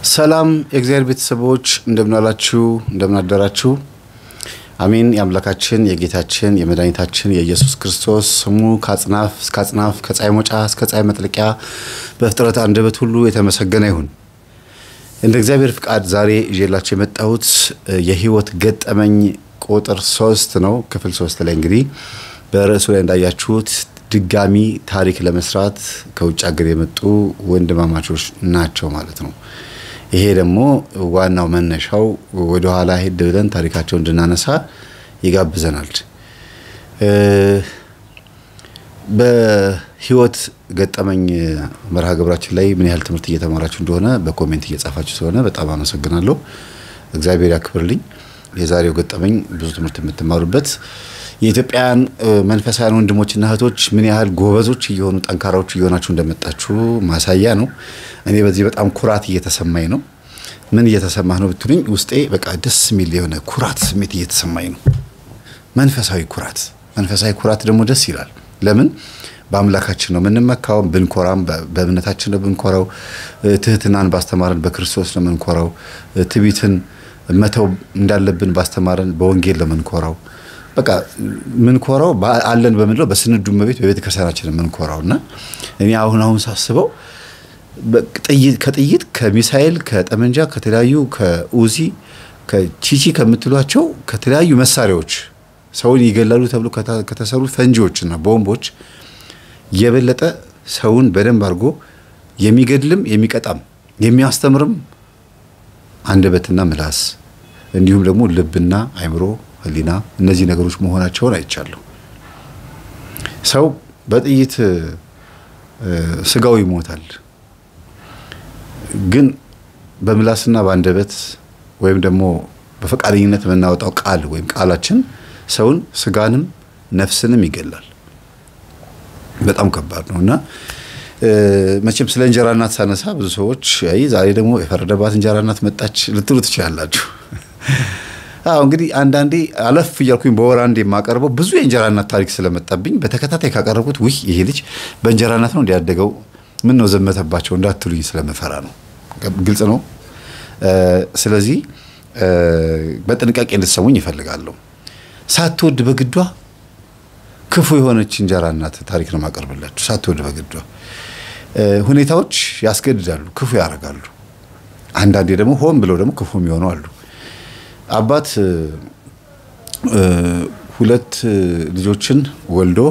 ሰላም የእግዚአብሔር ቤተሰቦች እንደምናላችሁ እንደምናደራችሁ። አሜን። የአምላካችን የጌታችን የመድኃኒታችን የኢየሱስ ክርስቶስ ስሙ ከአጽናፍ እስከ አጽናፍ ከፀሐይ መውጫ እስከ ፀሐይ መጥለቂያ በፍጥረት አንደበት ሁሉ የተመሰገነ ይሁን። እንደ እግዚአብሔር ፍቃድ ዛሬ ይዤላችሁ የመጣሁት የህይወት ገጠመኝ ቁጥር ሶስት ነው። ክፍል ሶስት ላይ እንግዲህ በርዕሱ ላይ እንዳያችሁት ድጋሚ ታሪክ ለመስራት ከውጭ ሀገር የመጡ ወንድማማቾች ናቸው ማለት ነው። ይሄ ደግሞ ዋናው መነሻው ወደኋላ ሄድ ብለን ታሪካቸውን እንድናነሳ ይጋብዘናል። በህይወት ገጠመኝ መርሃ ግብራችን ላይ ምን ያህል ትምህርት እየተማራችሁ እንደሆነ በኮሜንት እየጻፋችሁ ስለሆነ በጣም አመሰግናለሁ። እግዚአብሔር ያክብርልኝ። የዛሬው ገጠመኝ ብዙ ትምህርት የምትማሩበት የኢትዮጵያውያን መንፈሳውያን ወንድሞችና እህቶች ምን ያህል ጎበዞች እየሆኑ ጠንካራዎች እየሆናችሁ እንደመጣችሁ ማሳያ ነው። እኔ በዚህ በጣም ኩራት እየተሰማኝ ነው። ምን እየተሰማህ ነው ብትሉኝ፣ ውስጤ በቃ ደስ የሚል የሆነ ኩራት ስሜት እየተሰማኝ ነው። መንፈሳዊ ኩራት። መንፈሳዊ ኩራት ደግሞ ደስ ይላል። ለምን? በአምላካችን ነው የምንመካው። ብንኮራም በእምነታችን ነው ብንኮራው። ትህትናን ባስተማረን በክርስቶስ ነው የምንኮራው። ትቢትን መተው እንዳለብን ባስተማረን በወንጌል ነው የምንኮራው። በቃ ምንኮራው አለን በምንለው በስንዱ እመቤት በቤተ ክርስቲያናችን የምንኮራው እና እኔ አሁን አሁን ሳስበው ከጥይት ከሚሳኤል ከጠመንጃ ከተለያዩ ከኡዚ ከቺቺ ከምትሏቸው ከተለያዩ መሳሪያዎች ሰውን ይገላሉ ተብሎ ከተሰሩ ፈንጂዎችና ቦምቦች የበለጠ ሰውን በደንብ አድርጎ የሚገድልም የሚቀጣም የሚያስተምርም አንደበትና ምላስ እንዲሁም ደግሞ ልብና አይምሮ ህሊና እነዚህ ነገሮች መሆናቸውን አይቻለሁ። ሰው በጥይት ስጋው ይሞታል፣ ግን በምላስና በአንደበት ወይም ደግሞ በፈቃደኝነት የምናወጣው ቃል ወይም ቃላችን ሰውን ስጋንም ነፍስንም ይገላል። በጣም ከባድ ነው እና መቼም ስለ እንጀራ እናት ሳነሳ ብዙ ሰዎች አይ ዛሬ ደግሞ የፈረደባት እንጀራ እናት መጣች ልትሉ ትችላላችሁ። አዎ እንግዲህ አንዳንዴ አለፍ እያልኩኝ በወር አንዴ የማቀርበው ብዙ የእንጀራ እናት ታሪክ ስለመጣብኝ በተከታታይ ካቀረብኩት ውይ ይሄ ልጅ በእንጀራ እናት ነው እንዲያደገው ምን ነው ዘመተባቸው እንዳትሉኝ ስለምፈራ ነው። ግልጽ ነው። ስለዚህ በጥንቃቄ እንድትሰሙኝ ይፈልጋለሁ። ሳትወድ በግዷ ክፉ የሆነች እንጀራ እናት ታሪክ ነው የማቀርብላችሁ። ሳትወድ በግዷ ሁኔታዎች ያስገድዳሉ፣ ክፉ ያደርጋሉ። አንዳንዴ ደግሞ ሆን ብለው ደግሞ ክፉ የሚሆኑ አሉ። አባት ሁለት ልጆችን ወልዶ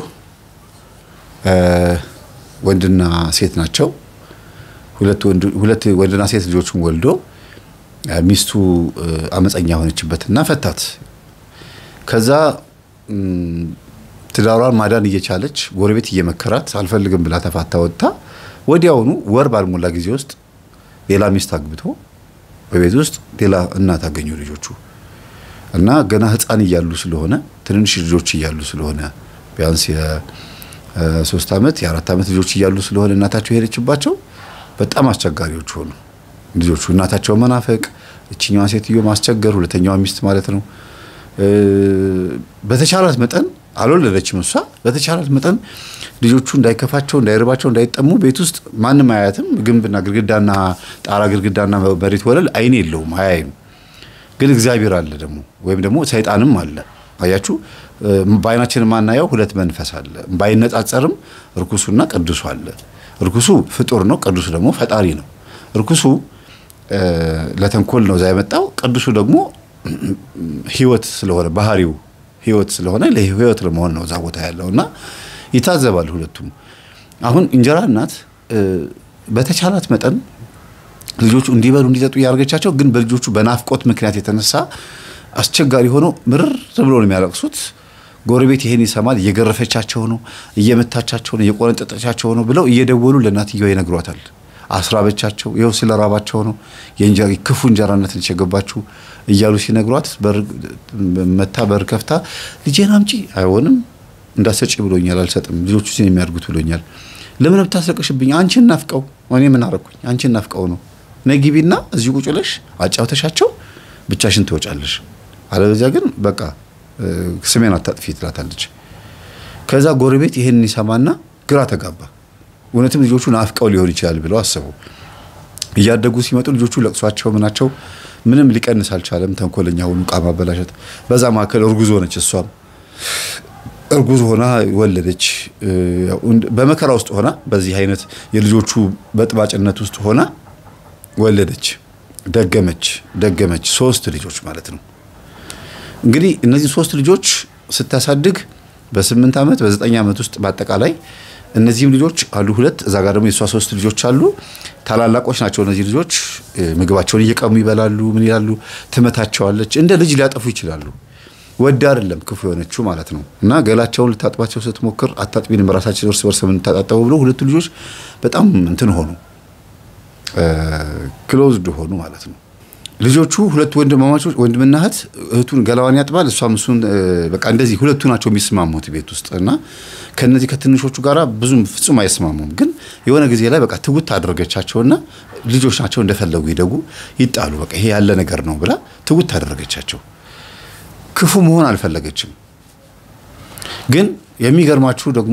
ወንድና ሴት ናቸው። ሁለት ወንድና ሴት ልጆችን ወልዶ ሚስቱ አመፀኛ ሆነችበትና ፈታት። ከዛ ትዳሯን ማዳን እየቻለች ጎረቤት እየመከራት አልፈልግም ብላ ተፋታ ወጥታ ወዲያውኑ ወር ባልሞላ ጊዜ ውስጥ ሌላ ሚስት አግብቶ በቤት ውስጥ ሌላ እናት አገኙ ልጆቹ እና ገና ሕፃን እያሉ ስለሆነ ትንንሽ ልጆች እያሉ ስለሆነ ቢያንስ የሶስት ዓመት የአራት ዓመት ልጆች እያሉ ስለሆነ እናታቸው ሄደችባቸው በጣም አስቸጋሪዎች ሆኑ ልጆቹ። እናታቸውን መናፈቅ፣ እችኛዋ ሴትዮ ማስቸገር፣ ሁለተኛዋ ሚስት ማለት ነው። በተቻላት መጠን አልወለደችም እሷ። በተቻላት መጠን ልጆቹ እንዳይከፋቸው፣ እንዳይርባቸው፣ እንዳይጠሙ ቤት ውስጥ ማንም አያያትም። ግንብና ግድግዳና ጣራ ግድግዳና መሬት ወለል አይን የለውም አያይም። ግን እግዚአብሔር አለ ደግሞ ወይም ደግሞ ሰይጣንም አለ። አያችሁ፣ በአይናችን የማናየው ሁለት መንፈስ አለ። ባይነጻጸርም እርኩሱና ቅዱሱ አለ። እርኩሱ ፍጡር ነው፣ ቅዱሱ ደግሞ ፈጣሪ ነው። እርኩሱ ለተንኮል ነው እዛ የመጣው። ቅዱሱ ደግሞ ህይወት ስለሆነ ባህሪው ህይወት ስለሆነ ለህይወት ለመሆን ነው እዛ ቦታ ያለው እና ይታዘባል ሁለቱም። አሁን እንጀራ እናት በተቻላት መጠን ልጆቹ እንዲበሉ እንዲጠጡ እያደረገቻቸው፣ ግን በልጆቹ በናፍቆት ምክንያት የተነሳ አስቸጋሪ ሆነው ምርር ብሎ ነው የሚያለቅሱት። ጎረቤት ይሄን ይሰማል። እየገረፈቻቸው ነው፣ እየመታቻቸው ነው፣ እየቆነጠጠቻቸው ነው ብለው እየደወሉ ለእናትየው ይነግሯታል። አስራበቻቸው፣ ይኸው ስለ ራባቸው ነው ክፉ እንጀራነት የገባችሁ እያሉ ሲነግሯት መታ በር ከፍታ ልጄን አምጪ፣ አይሆንም እንዳሰጪ ብሎኛል፣ አልሰጥም፣ ልጆቹ ሲን የሚያድጉት ብሎኛል። ለምን ብታስለቅሽብኝ? አንቺን ናፍቀው እኔ ምን አረኩኝ? አንቺን ናፍቀው ነው። ነይ ግቢና እዚሁ ቁጭ ብለሽ አጫውተሻቸው ብቻሽን ትወጫለሽ፣ አለበዚያ ግን በቃ ስሜን አታጥፊ ትላታለች። ከዛ ጎረቤት ይሄንን ይሰማና ግራ ተጋባ። እውነትም ልጆቹ ናፍቀው ሊሆን ይችላል ብለው አሰቡ። እያደጉ ሲመጡ ልጆቹ ለቅሷቸው ምናቸው ምንም ሊቀንስ አልቻለም። ተንኮለኛ ሆኑ፣ ዕቃ ማበላሸት። በዛ መካከል እርጉዝ ሆነች። እሷም እርጉዝ ሆና ወለደች። በመከራ ውስጥ ሆና በዚህ አይነት የልጆቹ በጥባጭነት ውስጥ ሆና ወለደች። ደገመች ደገመች ሶስት ልጆች ማለት ነው። እንግዲህ እነዚህ ሶስት ልጆች ስታሳድግ በስምንት ዓመት በዘጠኝ ዓመት ውስጥ በአጠቃላይ እነዚህም ልጆች አሉ ሁለት እዛ ጋር ደግሞ የእሷ ሶስት ልጆች አሉ። ታላላቆች ናቸው እነዚህ ልጆች። ምግባቸውን እየቀሙ ይበላሉ። ምን ይላሉ? ትመታቸዋለች። እንደ ልጅ ሊያጠፉ ይችላሉ። ወድ አይደለም ክፉ የሆነችው ማለት ነው። እና ገላቸውን ልታጥባቸው ስትሞክር አታጥቢንም ራሳችን እርስ በርስ የምንታጣጠበው ብሎ ሁለቱ ልጆች በጣም እንትን ሆኑ፣ ክሎዝድ ሆኑ ማለት ነው። ልጆቹ ሁለቱ ወንድማማቾች ወንድምና እህት እህቱን ገላዋን ያጥባል፣ እሷም እሱን በቃ እንደዚህ ሁለቱ ናቸው የሚስማሙት ቤት ውስጥ እና ከነዚህ ከትንሾቹ ጋር ብዙም ፍጹም አይስማሙም። ግን የሆነ ጊዜ ላይ በቃ ትውት አደረገቻቸውና ልጆች ናቸው እንደፈለጉ ይደጉ ይጣሉ፣ በቃ ይሄ ያለ ነገር ነው ብላ ትውት አደረገቻቸው። ክፉ መሆን አልፈለገችም። ግን የሚገርማችሁ ደግሞ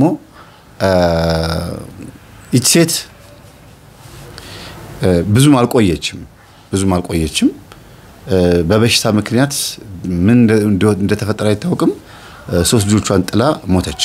ይች ሴት ብዙም አልቆየችም ብዙም አልቆየችም። በበሽታ ምክንያት ምን እንደተፈጠረ አይታወቅም። ሶስት ልጆቿን ጥላ ሞተች።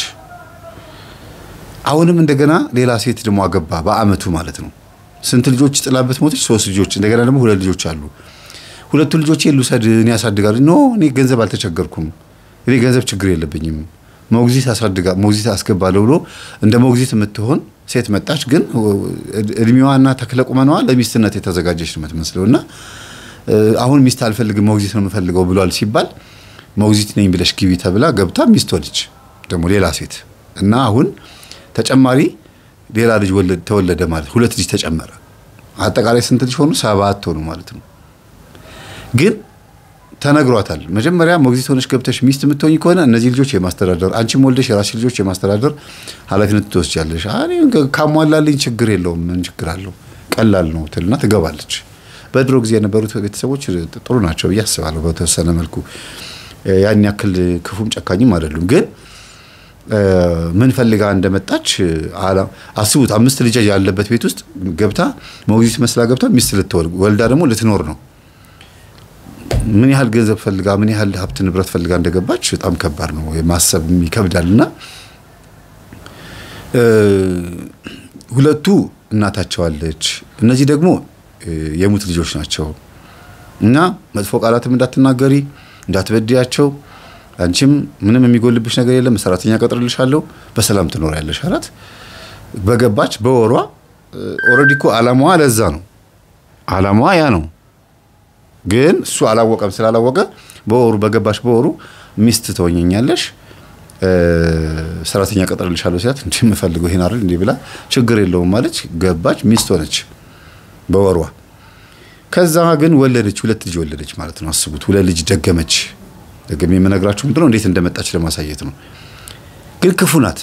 አሁንም እንደገና ሌላ ሴት ደግሞ አገባ በአመቱ ማለት ነው። ስንት ልጆች ጥላበት ሞተች? ሶስት ልጆች። እንደገና ደግሞ ሁለት ልጆች አሉ። ሁለቱ ልጆች ልውሰድ እኔ ያሳድጋሉ። ኖ እኔ ገንዘብ አልተቸገርኩም፣ እኔ ገንዘብ ችግር የለብኝም፣ ሞግዚት አሳድጋ ሞግዚት አስገባለሁ ብሎ እንደ ሞግዚት የምትሆን ሴት መጣች። ግን እድሜዋና ተክለ ቁመናዋ ለሚስትነት የተዘጋጀች ነው የምትመስለው እና አሁን ሚስት አልፈልግም ሞግዚት ነው የምፈልገው ብሏል ሲባል ሞግዚት ነኝ ብለሽ ግቢ ተብላ ገብታ ሚስት ሆነች ደግሞ ሌላ ሴት እና አሁን ተጨማሪ ሌላ ልጅ ተወለደ ማለት ሁለት ልጅ ተጨመረ። አጠቃላይ ስንት ልጅ ሆኑ? ሰባት ሆኑ ማለት ነው። ግን ተነግሯታል። መጀመሪያ ሞግዚት ሆነሽ ገብተሽ ሚስት የምትሆኝ ከሆነ እነዚህ ልጆች የማስተዳደር አንቺም ወልደሽ የራስሽ ልጆች የማስተዳደር ኃላፊነት ትወስጃለሽ። ካሟላልኝ ችግር የለውም ምን ችግር አለው ቀላል ነው ትልና ትገባለች። በድሮ ጊዜ የነበሩት ቤተሰቦች ጥሩ ናቸው ብዬ አስባለሁ። በተወሰነ መልኩ ያን ያክል ክፉም ጨካኝም አይደሉም። ግን ምን ፈልጋ እንደመጣች አስቡት። አምስት ልጅ ያለበት ቤት ውስጥ ገብታ ሞግዚት መስላ ገብታ ሚስት ልትወልድ ወልዳ ደግሞ ልትኖር ነው። ምን ያህል ገንዘብ ፈልጋ ምን ያህል ሀብት ንብረት ፈልጋ እንደገባች በጣም ከባድ ነው፣ ማሰብ ይከብዳል። እና ሁለቱ እናታቸው አለች፣ እነዚህ ደግሞ የሙት ልጆች ናቸው እና መጥፎ ቃላትም እንዳትናገሪ እንዳትበድያቸው፣ አንቺም ምንም የሚጎልብሽ ነገር የለም፣ ሰራተኛ ቀጥርልሻለሁ፣ በሰላም ትኖሪያለሽ አላት። በገባች በወሯ ኦልሬዲ እኮ አላማዋ ለዛ ነው፣ አላማዋ ያ ነው። ግን እሱ አላወቀም። ስላላወቀ በወሩ በገባሽ በወሩ ሚስት ትሆኘኛለሽ ሰራተኛ ቀጥርልሻለሁ ሲላት እንዲህ የምፈልገው ይሄን አይደል እንዲህ ብላ ችግር የለውም ማለች። ገባች፣ ሚስት ሆነች በወሯ። ከዛ ግን ወለደች፣ ሁለት ልጅ ወለደች ማለት ነው። አስቡት፣ ሁለት ልጅ ደገመች። ደግሜ የምነግራችሁ ምንድነው እንዴት እንደመጣች ለማሳየት ነው። ግን ክፉ ናት፣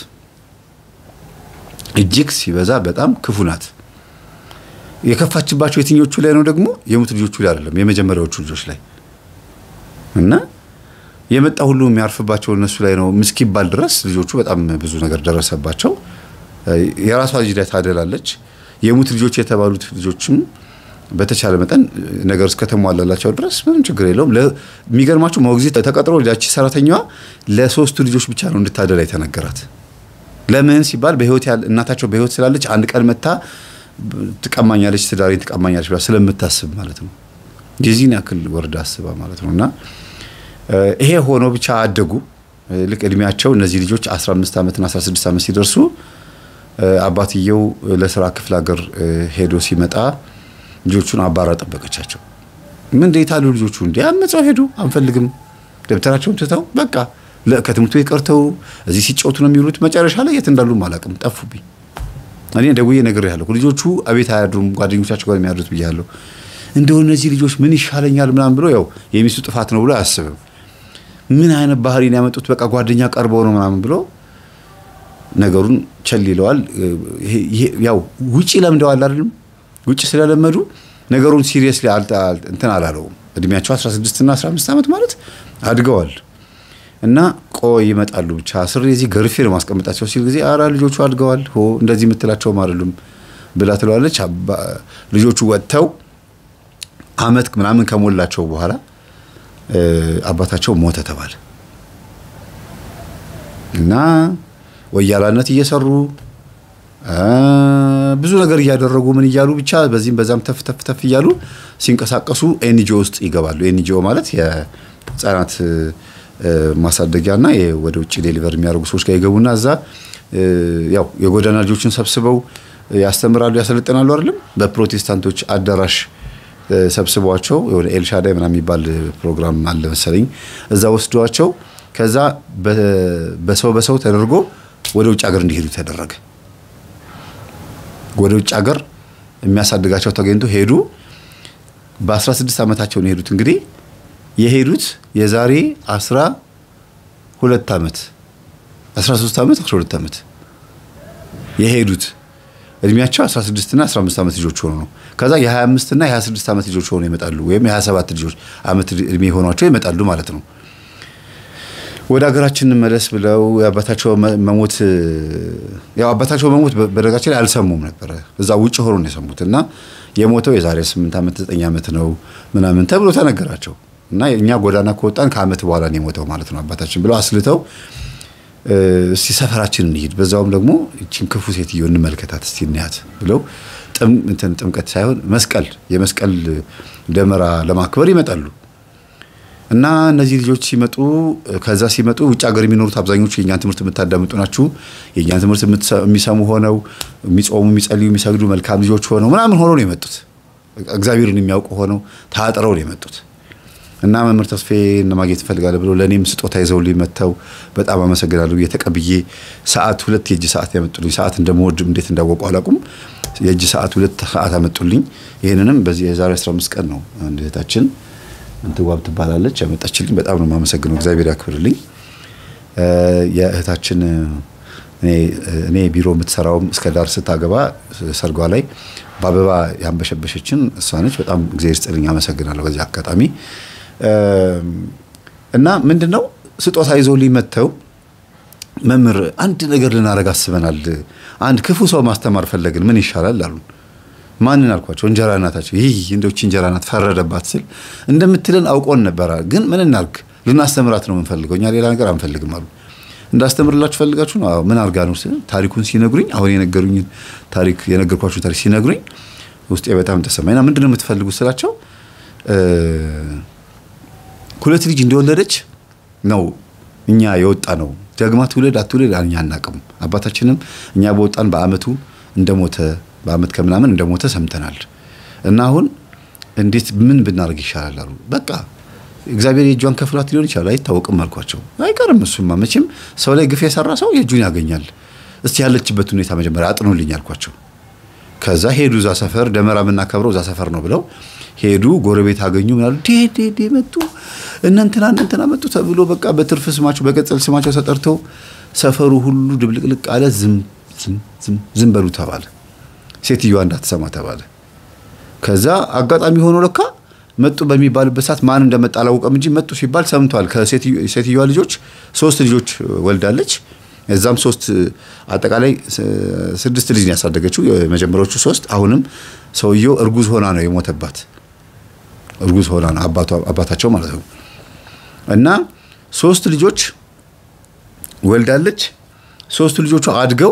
እጅግ ሲበዛ በጣም ክፉ ናት። የከፋችባቸው የትኞቹ ላይ ነው ደግሞ? የሙት ልጆቹ ላይ አይደለም፣ የመጀመሪያዎቹ ልጆች ላይ እና የመጣ ሁሉ የሚያርፍባቸው እነሱ ላይ ነው እስኪባል ድረስ ልጆቹ በጣም ብዙ ነገር ደረሰባቸው። የራሷ ልጅ ላይ ታደላለች። የሙት ልጆች የተባሉት ልጆችም በተቻለ መጠን ነገር እስከተሟላላቸው ድረስ ምንም ችግር የለውም። የሚገርማቸው ሞግዚት ተቀጥሮ ያቺ ሰራተኛዋ ለሶስቱ ልጆች ብቻ ነው እንድታደላ የተነገራት። ለምን ሲባል በህይወት እናታቸው በህይወት ስላለች አንድ ቀን መታ ትቀማኛለች፣ ትዳሬን ትቀማኛለች ብላ ስለምታስብ ማለት ነው። የዚህን ያክል ወርዳ አስባ ማለት ነው እና ይሄ ሆኖ ብቻ አደጉ። ልክ እድሜያቸው እነዚህ ልጆች 15 ዓመትና 16 ዓመት ሲደርሱ አባትየው ለስራ ክፍለ ሀገር ሄዶ ሲመጣ ልጆቹን አባራ ጠበቀቻቸው። ምን እንዴት አሉ ልጆቹ? እንዲ አመፀው ሄዱ። አንፈልግም ደብተራቸውን ትተው በቃ ከትምህርት ቤት ቀርተው እዚህ ሲጫወቱ ነው የሚውሉት። መጨረሻ ላይ የት እንዳሉም አላውቅም፣ ጠፉብኝ። እኔ ደውዬ ነግሬሃለሁ። ልጆቹ አቤት አያድሩም፣ ጓደኞቻቸው ጋር የሚያድሩት ብያለሁ። እንደው እነዚህ ልጆች ምን ይሻለኛል ምናምን ብሎ ያው የሚስቱ ጥፋት ነው ብሎ አያስብም። ምን አይነት ባህሪን ያመጡት በቃ ጓደኛ ቀርበው ነው ምናምን ብሎ ነገሩን ቸል ይለዋል። ያው ውጪ ለምደዋል አይደለም ውጭ ስለለመዱ ነገሩን ሲሪየስሊ እንትን አላለውም። እድሜያቸው 16 እና 15 ዓመት ማለት አድገዋል እና ቆይ ይመጣሉ ብቻ ስር የዚህ ገርፌ ነው ማስቀመጣቸው ሲል ጊዜ አራ ልጆቹ አድገዋል ሆ እንደዚህ የምትላቸውም አይደሉም ብላ ትለዋለች። ልጆቹ ወጥተው አመት ምናምን ከሞላቸው በኋላ አባታቸው ሞተ ተባለ እና ወያላነት እየሰሩ ብዙ ነገር እያደረጉ ምን እያሉ ብቻ በዚህም በዛም ተፍ ተፍ ተፍ እያሉ ሲንቀሳቀሱ ኤንጂኦ ውስጥ ይገባሉ። ኤንጂኦ ማለት የህፃናት ማሳደጊያና ወደ ውጭ ዴሊቨር የሚያደርጉ ሰዎች ጋር ይገቡና እዛ ያው የጎዳና ልጆችን ሰብስበው ያስተምራሉ፣ ያሰለጥናሉ። አይደለም በፕሮቴስታንቶች አዳራሽ ሰብስቧቸው የሆነ ኤልሻዳይ ምናምን የሚባል ፕሮግራም አለ መሰለኝ እዛ ወስዷቸው ከዛ በሰው በሰው ተደርጎ ወደ ውጭ ሀገር እንዲሄዱ ተደረገ። ወደ ውጭ ሀገር የሚያሳድጋቸው ተገኝቶ ሄዱ። በ16 ዓመታቸው ነው የሄዱት። እንግዲህ የሄዱት የዛሬ 12 ዓመት 13 ዓመት 12 ዓመት የሄዱት እድሜያቸው 16 እና 15 ዓመት ልጆች ሆኖ ነው። ከዛ የ25 እና የ26 ዓመት ልጆች ሆኖ ይመጣሉ፣ ወይም የ27 ልጆች ዓመት እድሜ ሆኗቸው ይመጣሉ ማለት ነው። ወደ ሀገራችን መለስ ብለው የአባታቸው መሞት ያው አባታቸው መሞት በደረጋችን ላይ አልሰሙም ነበረ። እዛ ውጭ ሆኖ ነው የሰሙት እና የሞተው የዛሬ 8 ዓመት 9 ዓመት ነው ምናምን ተብሎ ተነገራቸው እና እኛ ጎዳና ከወጣን ከዓመት በኋላ ነው የሞተው ማለት ነው አባታችን ብለው አስልተው እስቲ ሰፈራችን እንሂድ፣ በዛውም ደግሞ እቺን ክፉ ሴትዮ እንመልከታት እስቲ እንያት ብለው ጥምቀት ሳይሆን መስቀል የመስቀል ደመራ ለማክበር ይመጣሉ። እና እነዚህ ልጆች ሲመጡ ከዛ ሲመጡ ውጭ ሀገር የሚኖሩት አብዛኞቹ የእኛን ትምህርት የምታዳምጡ ናችሁ። የእኛን ትምህርት የሚሰሙ ሆነው የሚጾሙ፣ የሚጸልዩ፣ የሚሰግዱ መልካም ልጆች ሆነው ምናምን ሆነው ነው የመጡት። እግዚአብሔርን የሚያውቁ ሆነው ታጥረው ነው የመጡት። እና መምህር ተስፌ ማግኘት እፈልጋለሁ ብሎ ለእኔም ስጦታ ይዘውልኝ መጥተው በጣም አመሰግናለሁ። የተቀብዬ ሰዓት ሁለት የእጅ ሰዓት ያመጡልኝ። ሰዓት እንደምወድ እንዴት እንዳወቁ አላውቁም። የእጅ ሰዓት ሁለት ሰዓት አመጡልኝ። ይህንንም በዚህ የዛሬ 15 ቀን ነው አንድ እህታችን እንትዋብ ትባላለች ያመጣችልኝ። በጣም ነው የማመሰግነው። እግዚአብሔር ያክብርልኝ። የእህታችን እኔ ቢሮ የምትሰራውም እስከ ዳር ስታገባ ሰርጓ ላይ በአበባ ያንበሸበሸችን እሷ ነች። በጣም እግዚአብሔር ይስጥልኝ፣ አመሰግናለሁ በዚህ አጋጣሚ እና ምንድን ነው ስጦታ ይዘውልኝ መጥተው መምህር አንድ ነገር ልናደርግ አስበናል። አንድ ክፉ ሰው ማስተማር ፈለግን፣ ምን ይሻላል አሉን። ማንን አልኳቸው? እንጀራ እናታቸው። ይህ እንደውች እንጀራ ናት ፈረደባት ስል እንደምትለን አውቆን ነበረ። ግን ምን እናርግ? ልናስተምራት ነው የምንፈልገው፣ እኛ ሌላ ነገር አንፈልግም አሉ። እንዳስተምርላችሁ ፈልጋችሁ ነው? ምን አርጋ ነው? ታሪኩን ሲነግሩኝ አሁን የነገሩኝን ታሪክ የነገርኳችሁ ታሪክ ሲነግሩኝ ውስጤ በጣም ተሰማኝና ምንድን ነው የምትፈልጉት ስላቸው ሁለት ልጅ እንደወለደች ነው እኛ የወጣ ነው። ደግማ ትውለድ አትውለድ እኛ አናቅም። አባታችንም እኛ በወጣን በአመቱ እንደሞተ በአመት ከምናምን እንደሞተ ሰምተናል። እና አሁን እንዴት ምን ብናደርግ ይሻላል አሉ። በቃ እግዚአብሔር የእጇን ከፍሏት ሊሆን ይችላል፣ አይታወቅም አልኳቸው። አይቀርም እሱማ መቼም ሰው ላይ ግፍ የሰራ ሰው የእጁን ያገኛል። እስቲ ያለችበት ሁኔታ መጀመሪያ አጥኑልኝ አልኳቸው። ከዛ ሄዱ። እዛ ሰፈር ደመራ የምናከብረው እዛ ሰፈር ነው ብለው ሄዱ። ጎረቤት አገኙ። ምናሉ ዴዴ መጡ እነንትና እነንትና መጡ ተብሎ በቃ በትርፍ ስማቸው በቅጽል ስማቸው ተጠርተው ሰፈሩ ሁሉ ድብልቅልቅ አለ። ዝም ዝም በሉ ተባለ። ሴትዮዋ እንዳትሰማ ተባለ። ከዛ አጋጣሚ ሆኖ ለካ መጡ በሚባልበት ሰዓት ማን እንደመጣ አላወቀም እንጂ መጡ ሲባል ሰምቷል። ከሴትዮዋ ልጆች ሶስት ልጆች ወልዳለች። እዛም ሶስት አጠቃላይ ስድስት ልጅ ነው ያሳደገችው። የመጀመሪያዎቹ ሶስት አሁንም ሰውየው እርጉዝ ሆና ነው የሞተባት። እርጉዝ ሆና ነው አባታቸው ማለት ነው። እና ሶስት ልጆች ወልዳለች። ሶስቱ ልጆቿ አድገው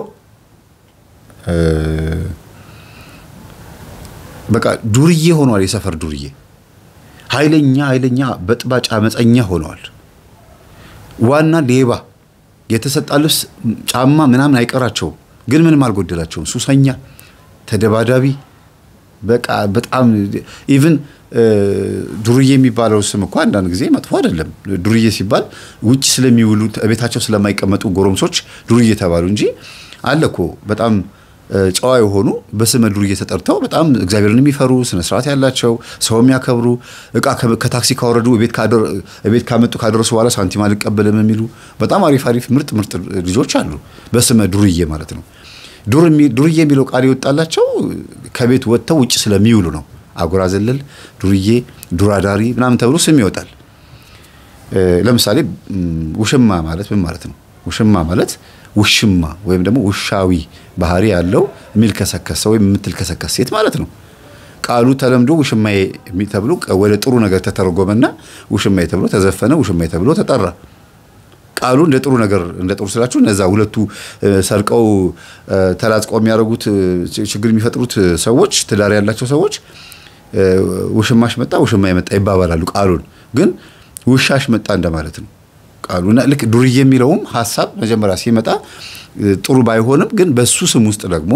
በቃ ዱርዬ ሆኗል። የሰፈር ዱርዬ ኃይለኛ ኃይለኛ በጥባጭ አመፀኛ ሆነዋል። ዋና ሌባ የተሰጣ ልብስ ጫማ ምናምን አይቀራቸውም፣ ግን ምንም አልጎደላቸውም። ሱሰኛ፣ ተደባዳቢ በቃ በጣም ኢቭን ዱርዬ የሚባለው ስም እኮ አንዳንድ ጊዜ መጥፎ አይደለም። ዱርዬ ሲባል ውጭ ስለሚውሉ ቤታቸው ስለማይቀመጡ ጎረምሶች ዱርዬ ተባሉ እንጂ አለ እኮ በጣም ጨዋ የሆኑ በስመ ዱርዬ ተጠርተው በጣም እግዚአብሔርን የሚፈሩ ስነ ስርዓት ያላቸው ሰው የሚያከብሩ እቃ ከታክሲ ካወረዱ ቤት ካመጡ ካደረሱ በኋላ ሳንቲም አልቀበልም የሚሉ በጣም አሪፍ አሪፍ ምርጥ ምርጥ ልጆች አሉ። በስመ ዱርዬ ማለት ነው። ዱርዬ የሚለው ቃል የወጣላቸው ከቤት ወጥተው ውጭ ስለሚውሉ ነው። አጉራ ዘለል፣ ዱርዬ፣ ዱራዳሪ ምናምን ተብሎ ስም ይወጣል። ለምሳሌ ውሽማ ማለት ምን ማለት ነው? ውሽማ ማለት ውሽማ ወይም ደግሞ ውሻዊ ባህሪ ያለው የሚልከሰከስ ሰው ወይም የምትልከሰከስ ሴት ማለት ነው። ቃሉ ተለምዶ ውሽማዬ ተብሎ ወደ ጥሩ ነገር ተተረጎመና ውሽማዬ ተብሎ ተዘፈነ፣ ውሽማዬ ተብሎ ተጠራ። ቃሉ እንደ ጥሩ ነገር እንደ ጥሩ ስላችሁ እነዛ ሁለቱ ሰርቀው ተላጽቀው የሚያደርጉት ችግር የሚፈጥሩት ሰዎች ትዳር ያላቸው ሰዎች ውሽማሽ መጣ ውሽማዬ መጣ ይባባላሉ። ቃሉን ግን ውሻሽ መጣ እንደማለት ነው ቃሉና ልክ ዱርዬ የሚለውም ሀሳብ መጀመሪያ ሲመጣ ጥሩ ባይሆንም ግን በሱ ስም ውስጥ ደግሞ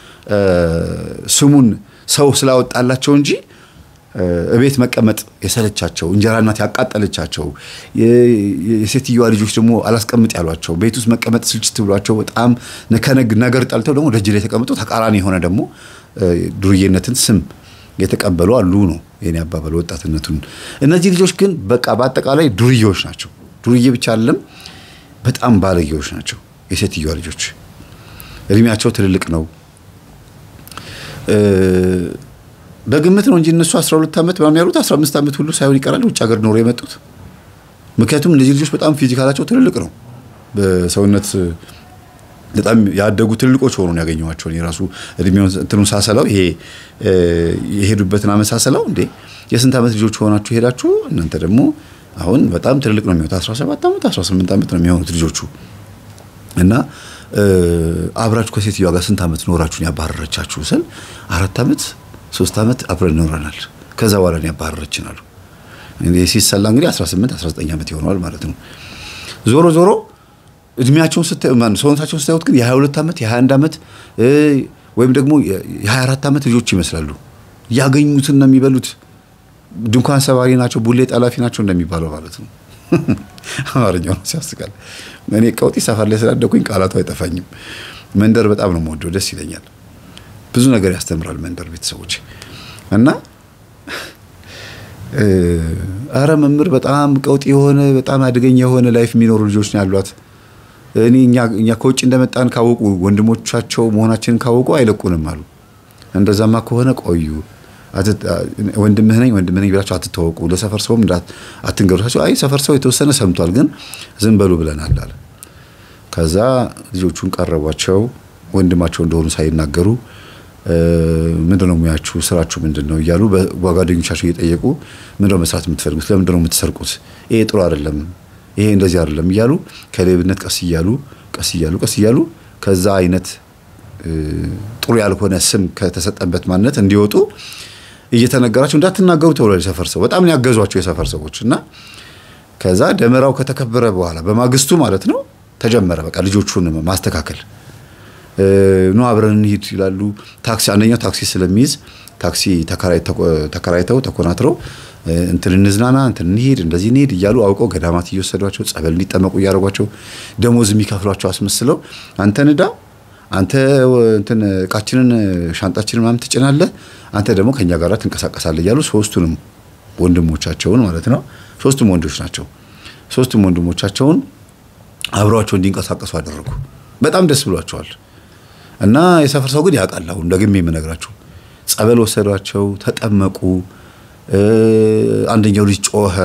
ስሙን ሰው ስላወጣላቸው እንጂ እቤት መቀመጥ የሰለቻቸው እንጀራ እናት ያቃጠለቻቸው የሴትዮዋ ልጆች ደግሞ አላስቀምጥ ያሏቸው ቤት ውስጥ መቀመጥ ስልችት ብሏቸው በጣም ከነግ ነገር ጠልተው ደግሞ ደጅ ላይ የተቀመጡ ተቃራኒ የሆነ ደግሞ ዱርዬነትን ስም የተቀበሉ አሉ ነው የኔ አባባል። ወጣትነቱን እነዚህ ልጆች ግን በቃ በአጠቃላይ ዱርዬዎች ናቸው። ዱርዬ ብቻ አይደለም፣ በጣም ባለጌዎች ናቸው። የሴትዮዋ ልጆች እድሜያቸው ትልልቅ ነው። በግምት ነው እንጂ እነሱ 12 ዓመት ምናምን ያሉት 15 ዓመት ሁሉ ሳይሆን ይቀራል ውጭ ሀገር ኖሮ የመጡት። ምክንያቱም እነዚህ ልጆች በጣም ፊዚካላቸው ትልልቅ ነው። በሰውነት በጣም ያደጉ ትልልቆች ሆኖ ነው ያገኘኋቸው። የራሱ እድሜውን እንትኑን ሳሰላው ይሄ የሄዱበትን ዓመት ሳሰላው እንዴ የስንት ዓመት ልጆች ሆናችሁ ሄዳችሁ እናንተ ደግሞ አሁን በጣም ትልልቅ ነው የሚሆኑት 17 ዓመት 18 ዓመት ነው የሚሆኑት ልጆቹ እና አብራችሁ ከሴትዮዋ ጋር ስንት ዓመት ኖራችሁን ያባረረቻችሁ ስል አራት ዓመት ሶስት ዓመት አብረን ኖረናል። ከዛ በኋላ ነው ያባረረችን አሉ። ሲሰላ እንግዲህ 18 19 ዓመት ይሆነዋል ማለት ነው። ዞሮ ዞሮ እድሜያቸውን ስታዩ ሰውነታቸውን ስታዩት ግን የ22 ዓመት የ21 ዓመት ወይም ደግሞ የ24 ዓመት ልጆች ይመስላሉ። ያገኙትን ነው የሚበሉት። ድንኳን ሰባሪ ናቸው፣ ቡሌ ጠላፊ ናቸው እንደሚባለው ማለት ነው። አማርኛው ነው ሲያስቃል። እኔ ቀውጢ ሰፈር ላይ ስላደኩኝ ቃላቱ አይጠፋኝም። መንደር በጣም ነው የምወደው፣ ደስ ይለኛል። ብዙ ነገር ያስተምራል መንደር ቤተሰቦች እና አረ መምህር በጣም ቀውጢ የሆነ በጣም አደገኛ የሆነ ላይፍ የሚኖሩ ልጆች ነው ያሏት። እኔ እኛ ከውጭ እንደመጣን ካወቁ ወንድሞቻቸው መሆናችንን ካወቁ አይለቁንም አሉ። እንደዛማ ከሆነ ቆዩ ወንድምህ ነኝ ወንድምህ ነኝ ብላችሁ አትተዋወቁ፣ ለሰፈር ሰውም አትንገሩታቸው። አይ ሰፈር ሰው የተወሰነ ሰምቷል፣ ግን ዝም በሉ ብለናል አለ። ከዛ ልጆቹን ቀረቧቸው፣ ወንድማቸው እንደሆኑ ሳይናገሩ ምንድነው ሙያችሁ፣ ስራችሁ ምንድን ነው እያሉ በጓደኞቻቸው እየጠየቁ ምንድነው መስራት የምትፈልጉት፣ ለምንድነው የምትሰርቁት፣ ይሄ ጥሩ አይደለም፣ ይሄ እንደዚህ አይደለም እያሉ ከሌብነት ቀስ እያሉ ቀስ እያሉ ቀስ እያሉ ከዛ አይነት ጥሩ ያልሆነ ስም ከተሰጠበት ማንነት እንዲወጡ እየተነገራቸው እንዳትናገሩ ተብሏል። የሰፈር ሰው በጣም ያገዟቸው የሰፈር ሰዎች እና ከዛ ደመራው ከተከበረ በኋላ በማግስቱ ማለት ነው ተጀመረ በቃ ልጆቹን ማስተካከል ኑ አብረን እንሂድ ይላሉ። ታክሲ አንደኛው ታክሲ ስለሚይዝ ታክሲ ተከራይተው ተኮናትረው እንትን እንዝናና እንትን እንሂድ እንደዚህ እንሂድ እያሉ አውቀው ገዳማት እየወሰዷቸው ጸበል እንዲጠመቁ እያደረጓቸው ደሞዝ የሚከፍሏቸው አስመስለው አንተ ንዳ አንተ እንትን እቃችንን ሻንጣችንን ምናምን ትጭናለህ፣ አንተ ደግሞ ከኛ ጋር ትንቀሳቀሳለህ እያሉ ሶስቱንም ወንድሞቻቸውን ማለት ነው ሶስቱም ወንዶች ናቸው። ሶስቱም ወንድሞቻቸውን አብረዋቸው እንዲንቀሳቀሱ አደረጉ። በጣም ደስ ብሏቸዋል። እና የሰፈር ሰው ግን ያውቃል። አሁን ደግሜ የምነግራችሁ ጸበል ወሰዷቸው፣ ተጠመቁ። አንደኛው ልጅ ጮኸ።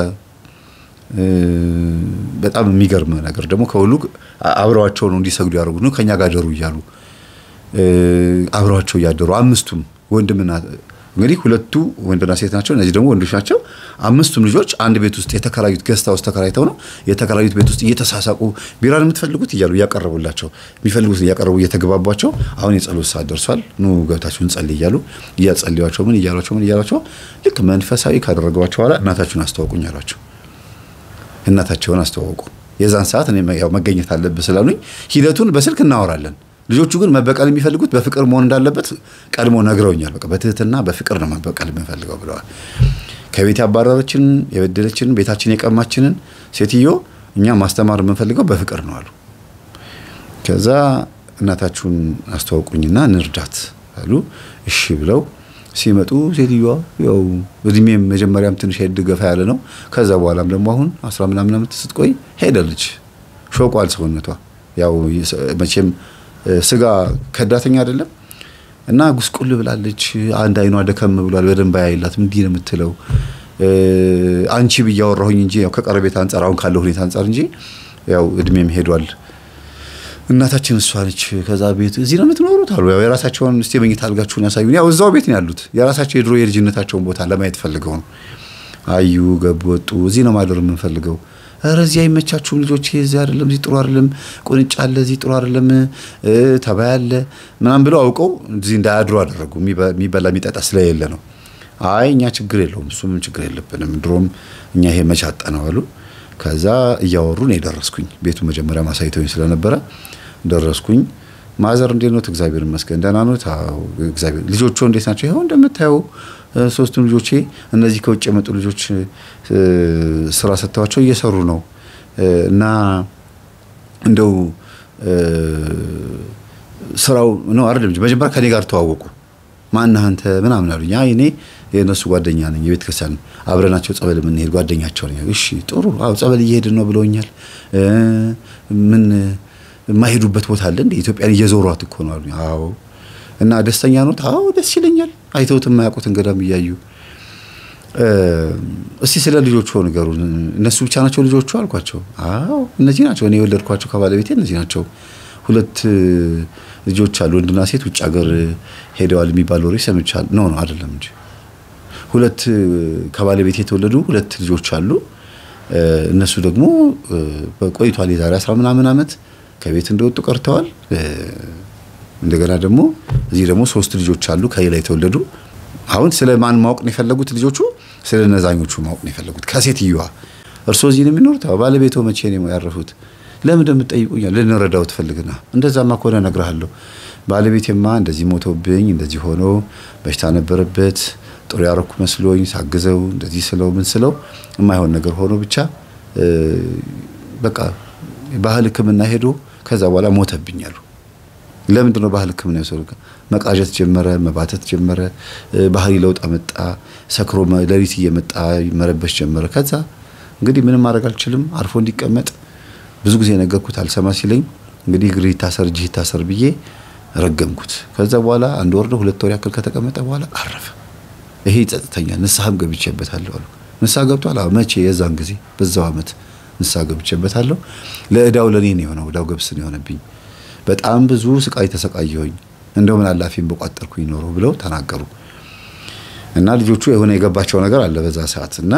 በጣም የሚገርም ነገር ደግሞ ከሁሉ አብረዋቸው ነው እንዲሰግዱ ያደርጉ ነው ከኛ ጋር ደሩ እያሉ አብረዋቸው እያደሩ አምስቱም ወንድምና እንግዲህ ሁለቱ ወንድና ሴት ናቸው። እነዚህ ደግሞ ወንዶች ናቸው። አምስቱም ልጆች አንድ ቤት ውስጥ የተከራዩት ገስታ ውስጥ ተከራይተው ነው የተከራዩት ቤት ውስጥ እየተሳሳቁ ቢራን የምትፈልጉት እያሉ እያቀረቡላቸው የሚፈልጉት እያቀረቡ እየተግባቧቸው አሁን የጸሎት ሰዓት ደርሷል፣ ኑ ገብታችሁን ጸልይ እያሉ እያጸልዩቸው ምን እያሏቸው ምን እያሏቸው ልክ መንፈሳዊ ካደረገባቸው በኋላ እናታችሁን አስተዋውቁኝ አሏቸው። እናታቸውን አስተዋወቁ። የዛን ሰዓት እኔ ያው መገኘት አለብህ ስላሉኝ ሂደቱን በስልክ እናወራለን። ልጆቹ ግን መበቀል የሚፈልጉት በፍቅር መሆን እንዳለበት ቀድሞ ነግረውኛል። በቃ በትህትና በፍቅር ነው መበቀል የምንፈልገው ብለዋል። ከቤት ያባረረችን የበደለችን ቤታችን የቀማችንን ሴትዮ እኛ ማስተማር የምንፈልገው በፍቅር ነው አሉ። ከዛ እናታችሁን አስተዋውቁኝና እንርዳት አሉ። እሺ ብለው ሲመጡ ሴትዮዋ ያው እድሜም መጀመሪያም ትንሽ ሄድ ገፋ ያለ ነው። ከዛ በኋላም ደግሞ አሁን አስራ ምናምን ዓመት ስትቆይ ሄደለች። ሾቋል ሰውነቷ ያው መቼም ስጋ ከዳተኛ አይደለም እና ጉስቁል ብላለች። አንድ አይኗ ደከም ብሏል። በደንብ አያይላትም። እንዲህ ነው የምትለው። አንቺ ብዬ አወራሁኝ እንጂ ያው ከቀረቤት አንጻር አሁን ካለው ሁኔታ አንጻር እንጂ ያው እድሜም ሄዷል እናታችን እሷ ነች። ከዛ ቤት እዚህ ነው የምትኖሩት አሉ። ያው የራሳቸውን እስቲ መኝታ አልጋችሁን ያሳዩን። ያው እዛው ቤት ነው ያሉት። የራሳቸው የድሮ የልጅነታቸውን ቦታ ለማየት ፈልገው ነው። አዩ፣ ገቡ፣ ወጡ። እዚህ ነው ማደር የምንፈልገው። ኧረ እዚህ አይመቻችሁም ልጆች፣ እዚህ አይደለም፣ እዚህ ጥሩ አይደለም፣ ቁንጫ አለ፣ እዚህ ጥሩ አይደለም፣ ተባይ አለ ምናምን ብለው አውቀው እዚህ እንዳያድሩ አደረጉ። የሚበላ የሚጠጣ ስለሌለ ነው። አይ እኛ ችግር የለውም እሱ ምን ችግር የለብንም፣ ድሮም እኛ ይሄ መቻጠ ነው አሉ። ከዛ እያወሩ ነው የደረስኩኝ። ቤቱ መጀመሪያ ማሳይተውኝ ስለነበረ ደረስኩኝ። ማዘር እንዴት ኖት? እግዚአብሔር ይመስገን ደህና ኖት? አዎ እግዚአብሔር። ልጆቹ እንዴት ናቸው? ይኸው እንደምታየው ሶስቱም ልጆቼ እነዚህ ከውጭ የመጡ ልጆች ስራ ሰጥተዋቸው እየሰሩ ነው እና እንደው ስራው ነው አይደለም። መጀመሪያ ከኔ ጋር ተዋወቁ። ማነህ አንተ ምናምን አሉኝ። አይ እኔ የእነሱ ጓደኛ ነኝ፣ የቤተ ክርስቲያን አብረናቸው ጸበል የምንሄድ ጓደኛቸው ነኝ። እሺ ጥሩ፣ አዎ ጸበል እየሄድን ነው ብለውኛል። ምን የማይሄዱበት ቦታ አለ እንደ ኢትዮጵያን እየዞሯት እኮ ነው አሉኝ። አዎ እና ደስተኛ ኖት? አዎ ደስ ይለኛል። አይተውት የማያውቁትን ገዳም እያዩ እስቲ ስለ ልጆቹ ንገሩን። እነሱ ብቻ ናቸው ልጆቹ አልኳቸው። አዎ እነዚህ ናቸው፣ እኔ የወለድኳቸው ከባለቤቴ እነዚህ ናቸው። ሁለት ልጆች አሉ፣ ወንድና ሴት ውጭ ሀገር ሄደዋል የሚባል ወሬ ሰምቻለሁ። ኖ ነው አይደለም እንጂ ሁለት ከባለቤቴ የተወለዱ ሁለት ልጆች አሉ። እነሱ ደግሞ ቆይቷል፣ የዛሬ አስራ ምናምን ዓመት ከቤት እንደወጡ ቀርተዋል። እንደገና ደግሞ እዚህ ደግሞ ሶስት ልጆች አሉ ከሌላ የተወለዱ። አሁን ስለ ማን ማወቅ ነው የፈለጉት ልጆቹ? ስለ ነዛኞቹ ማወቅ ነው የፈለጉት ከሴትዮዋ። እርስዎ እዚህ ነው የሚኖሩት? ባለቤቶ መቼ ነው ያረፉት? ለምን እንደምትጠይቁኛል? ልንረዳው ትፈልግና እንደዛማ ከሆነ እነግርሃለሁ። ባለቤቴማ እንደዚህ ሞቶብኝ እንደዚህ ሆኖ በሽታ ነበረበት ጥሩ ያረኩ መስሎኝ ሳግዘው እንደዚህ ስለው ምን ስለው የማይሆን ነገር ሆኖ ብቻ በቃ ባህል ሕክምና ሄዶ ከዛ በኋላ ሞተብኝ አሉ። ለምንድን ነው ባህል ሕክምና የወሰዱ? መቃዠት ጀመረ፣ መባተት ጀመረ፣ ባህሪ ለውጥ አመጣ። ሰክሮ ሌሊት እየመጣ መረበሽ ጀመረ። ከዛ እንግዲህ ምንም ማድረግ አልችልም፣ አርፎ እንዲቀመጥ ብዙ ጊዜ ነገርኩት፣ አልሰማ ሲለኝ እንግዲህ እግር ይታሰር እጅህ ይታሰር ብዬ ረገምኩት። ከዛ በኋላ አንድ ወር ነው ሁለት ወር ያክል ከተቀመጠ በኋላ አረፈ። ይሄ ይጸጥተኛል፣ ንስሐም ገብቼበታለሁ አሉ። ንስሐ ገብቷል? አዎ። መቼ? የዛን ጊዜ በዛው አመት ንስሐ ገብቼበታለሁ። ለእዳው ለኔ ነው የሆነው፣ እዳው ገብስ ነው የሆነብኝ። በጣም ብዙ ስቃይ ተሰቃየሁኝ። እንደው ምን አላፊም በቋጠርኩኝ ኖሮ ብለው ተናገሩ። እና ልጆቹ የሆነ የገባቸው ነገር አለ በዛ ሰዓት እና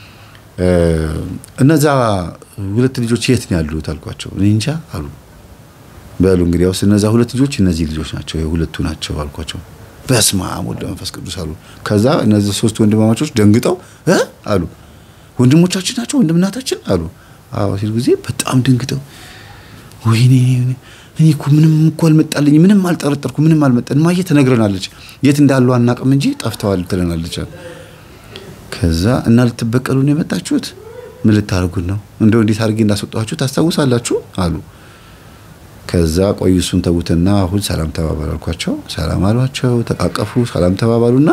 እነዛ ሁለት ልጆች የት ነው ያሉት አልኳቸው። እኔ እንጃ አሉ። በሉ እንግዲያውስ እነዛ ሁለት ልጆች እነዚህ ልጆች ናቸው የሁለቱ ናቸው አልኳቸው። በስመ አብ ወወልድ ወመንፈስ ቅዱስ አሉ። ከዛ እነዚህ ሶስት ወንድማማቾች ደንግጠው እ አሉ ወንድሞቻችን ናቸው ወንድምናታችን አሉ። አዎ ሲሉ ጊዜ በጣም ደንግጠው ወይኔ እኔ እኮ ምንም እኮ አልመጣልኝ፣ ምንም አልጠረጠርኩ፣ ምንም አልመጣን። ማየ ትነግረናለች፣ የት እንዳሉ አናውቅም እንጂ ጠፍተዋል ትለናለች። ከዛ እና ልትበቀሉ ነው የመጣችሁት? ምን ልታደርጉን ነው? እንደው እንዴት አድርጌ እንዳስወጣችሁ ታስታውሳላችሁ አሉ። ከዛ ቆይ እሱን ተዉትና አሁን ሰላም ተባባሉ አልኳቸው። ሰላም አሏቸው፣ ተቃቀፉ፣ ሰላም ተባባሉና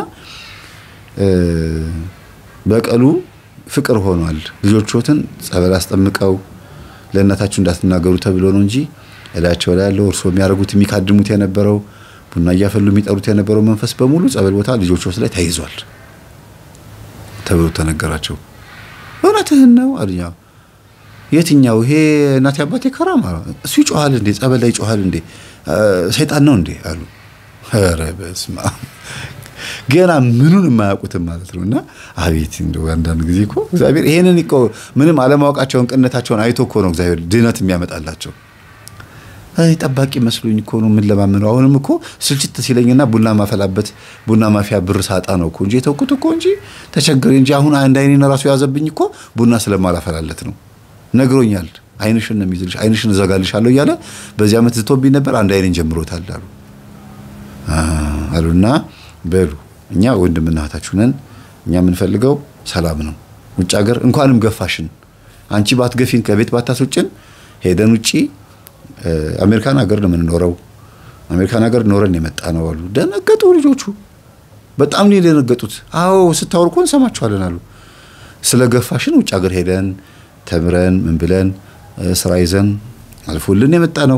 በቀሉ ፍቅር ሆኗል። ልጆቹትን ጸበል አስጠምቀው ለእናታችሁ እንዳትናገሩ ተብሎ ነው እንጂ እላቸው ላይ ያለው እርስዎ የሚያደርጉት የሚካድሙት የነበረው ቡና እያፈሉ የሚጠሩት የነበረው መንፈስ በሙሉ ጸበል ቦታ ልጆቹ ላይ ተይዟል ተብሎ ተነገራቸው። እውነትህን ነው አሉኛ። የትኛው ይሄ እናቴ አባቴ ከራማ እሱ ይጮሃል እንዴ? ጸበል ላይ ይጮሃል እንዴ? ሰይጣን ነው እንዴ አሉ። ኧረ በስመ አብ ገና ምኑን የማያውቁትም ማለት ነው። እና አቤት እንደው አንዳንድ ጊዜ እኮ እግዚአብሔር ይሄንን እኮ ምንም አለማወቃቸውን ቅንነታቸውን አይቶ እኮ ነው እግዚአብሔር ድህነት የሚያመጣላቸው። አይ ጠባቂ መስሎኝ እኮ ነው ምን ለማምነው። አሁንም እኮ ስልችት ሲለኝና ቡና ማፈላበት ቡና ማፊያ ብር ሳጣ ነው እኮ እንጂ የተውኩት እኮ እንጂ ተቸግሬ እንጂ አሁን አንድ አይኔን ራሱ ያዘብኝ እኮ ቡና ስለማላፈላለት ነው። ነግሮኛል። አይንሽን ነው የሚይዝልሽ፣ አይንሽን እዘጋልሻለሁ እያለ በዚህ ዓመት ዝቶብኝ ነበር። አንድ አይኔን ጀምሮታል አሉ አሉና በሉ እኛ ወንድምና እህታችሁ ነን። እኛ የምንፈልገው ሰላም ነው። ውጭ ሀገር እንኳንም ገፋሽን አንቺ ባትገፊን ከቤት ባታስወጭን ሄደን ውጪ አሜሪካን ሀገር ነው የምንኖረው። አሜሪካን ሀገር ኖረን የመጣ ነው አሉ። ደነገጡ ልጆቹ። በጣም ነው የደነገጡት። አዎ ስታወሩ እኮ እንሰማችኋለን አሉ። ስለ ገፋሽን ውጭ ሀገር ሄደን ተምረን ምን ብለን ስራ ይዘን አልፎልን የመጣ ነው።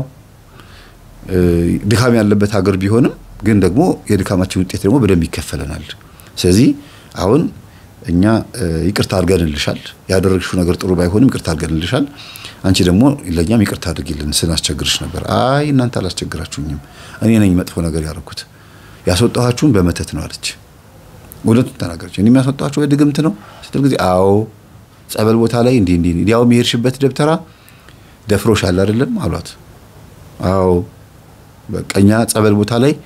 ድካም ያለበት ሀገር ቢሆንም ግን ደግሞ የድካማችን ውጤት ደግሞ በደንብ ይከፈለናል። ስለዚህ አሁን እኛ ይቅርታ አድርገንልሻል። ያደረግሽው ነገር ጥሩ ባይሆንም ይቅርታ አድርገንልሻል። አንቺ ደግሞ ለእኛም ይቅርታ አድርጊልን ስናስቸግርሽ ነበር። አይ እናንተ አላስቸግራችሁኝም፣ እኔ ነኝ መጥፎ ነገር ያደረኩት። ያስወጣኋችሁን በመተት ነው አለች። እውነቱን ተናገረች። እኔ የሚያስወጣኋችሁ በድግምት ነው ስትል ጊዜ አዎ ጸበል ቦታ ላይ እንዲህ እንዲህ እንዲያውም የሄድሽበት ደብተራ ደፍሮሻል አይደለም አሏት። አዎ በቀኛ ጸበል ቦታ ላይ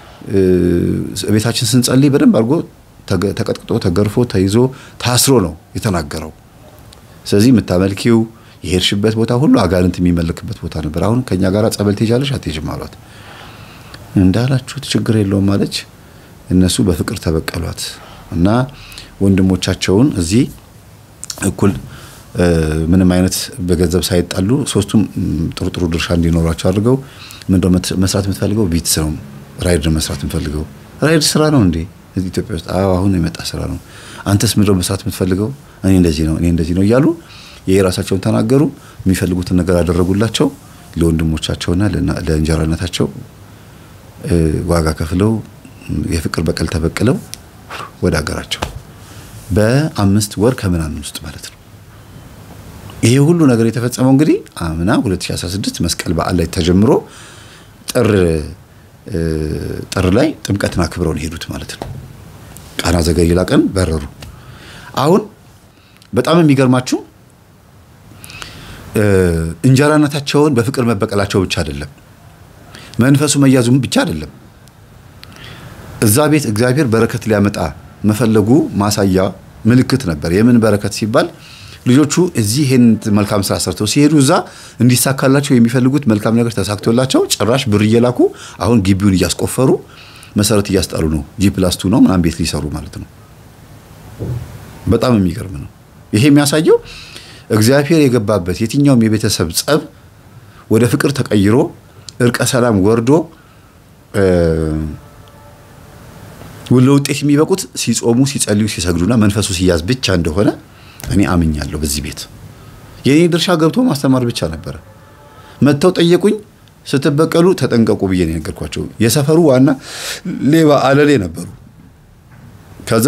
ቤታችን ስንጸልይ በደንብ አድርጎ ተቀጥቅጦ ተገርፎ ተይዞ ታስሮ ነው የተናገረው። ስለዚህ የምታመልኪው የሄድሽበት ቦታ ሁሉ አጋንንት የሚመልክበት ቦታ ነበር። አሁን ከኛ ጋር ጸበል ትሄጃለሽ አትሄጂም አሏት። እንዳላችሁት ችግር የለውም አለች። እነሱ በፍቅር ተበቀሏት እና ወንድሞቻቸውን እዚህ እኩል ምንም አይነት በገንዘብ ሳይጣሉ ሶስቱም ጥሩ ጥሩ ድርሻ እንዲኖራቸው አድርገው ምንድነው መስራት የምትፈልገው? ቢትስ ነው ራይድ መስራት የምትፈልገው። ራይድ ስራ ነው እንዴ እዚህ ኢትዮጵያ ውስጥ? አዎ አሁን የመጣ ስራ ነው። አንተስ ምንድነው መስራት የምትፈልገው? እኔ እንደዚህ ነው እኔ እንደዚህ ነው እያሉ የራሳቸውን ተናገሩ። የሚፈልጉትን ነገር አደረጉላቸው። ለወንድሞቻቸውና ለእንጀራነታቸው ዋጋ ከፍለው የፍቅር በቀል ተበቅለው ወደ ሀገራቸው በአምስት ወር ከምናምን ውስጥ ማለት ነው። ይሄ ሁሉ ነገር የተፈጸመው እንግዲህ አምና 2016 መስቀል በዓል ላይ ተጀምሮ ጥር ጥር ላይ ጥምቀትን አክብረው ነው የሄዱት ማለት ነው። ቃና ዘገሊላ ቀን በረሩ። አሁን በጣም የሚገርማችሁ እንጀራነታቸውን በፍቅር መበቀላቸው ብቻ አይደለም፣ መንፈሱ መያዙም ብቻ አይደለም። እዛ ቤት እግዚአብሔር በረከት ሊያመጣ መፈለጉ ማሳያ ምልክት ነበር። የምን በረከት ሲባል ልጆቹ እዚህ ይሄን መልካም ስራ ሰርተው ሲሄዱ እዛ እንዲሳካላቸው የሚፈልጉት መልካም ነገር ተሳክቶላቸው ጭራሽ ብር እየላኩ አሁን ግቢውን እያስቆፈሩ መሰረት እያስጣሉ ነው። ጂ ፕላስ ቱ ነው ምናምን ቤት ሊሰሩ ማለት ነው። በጣም የሚገርም ነው። ይሄ የሚያሳየው እግዚአብሔር የገባበት የትኛውም የቤተሰብ ጸብ ወደ ፍቅር ተቀይሮ እርቀ ሰላም ወርዶ ለውጤት የሚበቁት ሲጾሙ፣ ሲጸልዩ፣ ሲሰግዱና መንፈሱ ሲያዝ ብቻ እንደሆነ እኔ አምኛለሁ። በዚህ ቤት የኔ ድርሻ ገብቶ ማስተማር ብቻ ነበረ። መጥተው ጠየቁኝ። ስትበቀሉ ተጠንቀቁ ብዬ ነው የነገርኳቸው። የሰፈሩ ዋና ሌባ አለሌ ነበሩ። ከዛ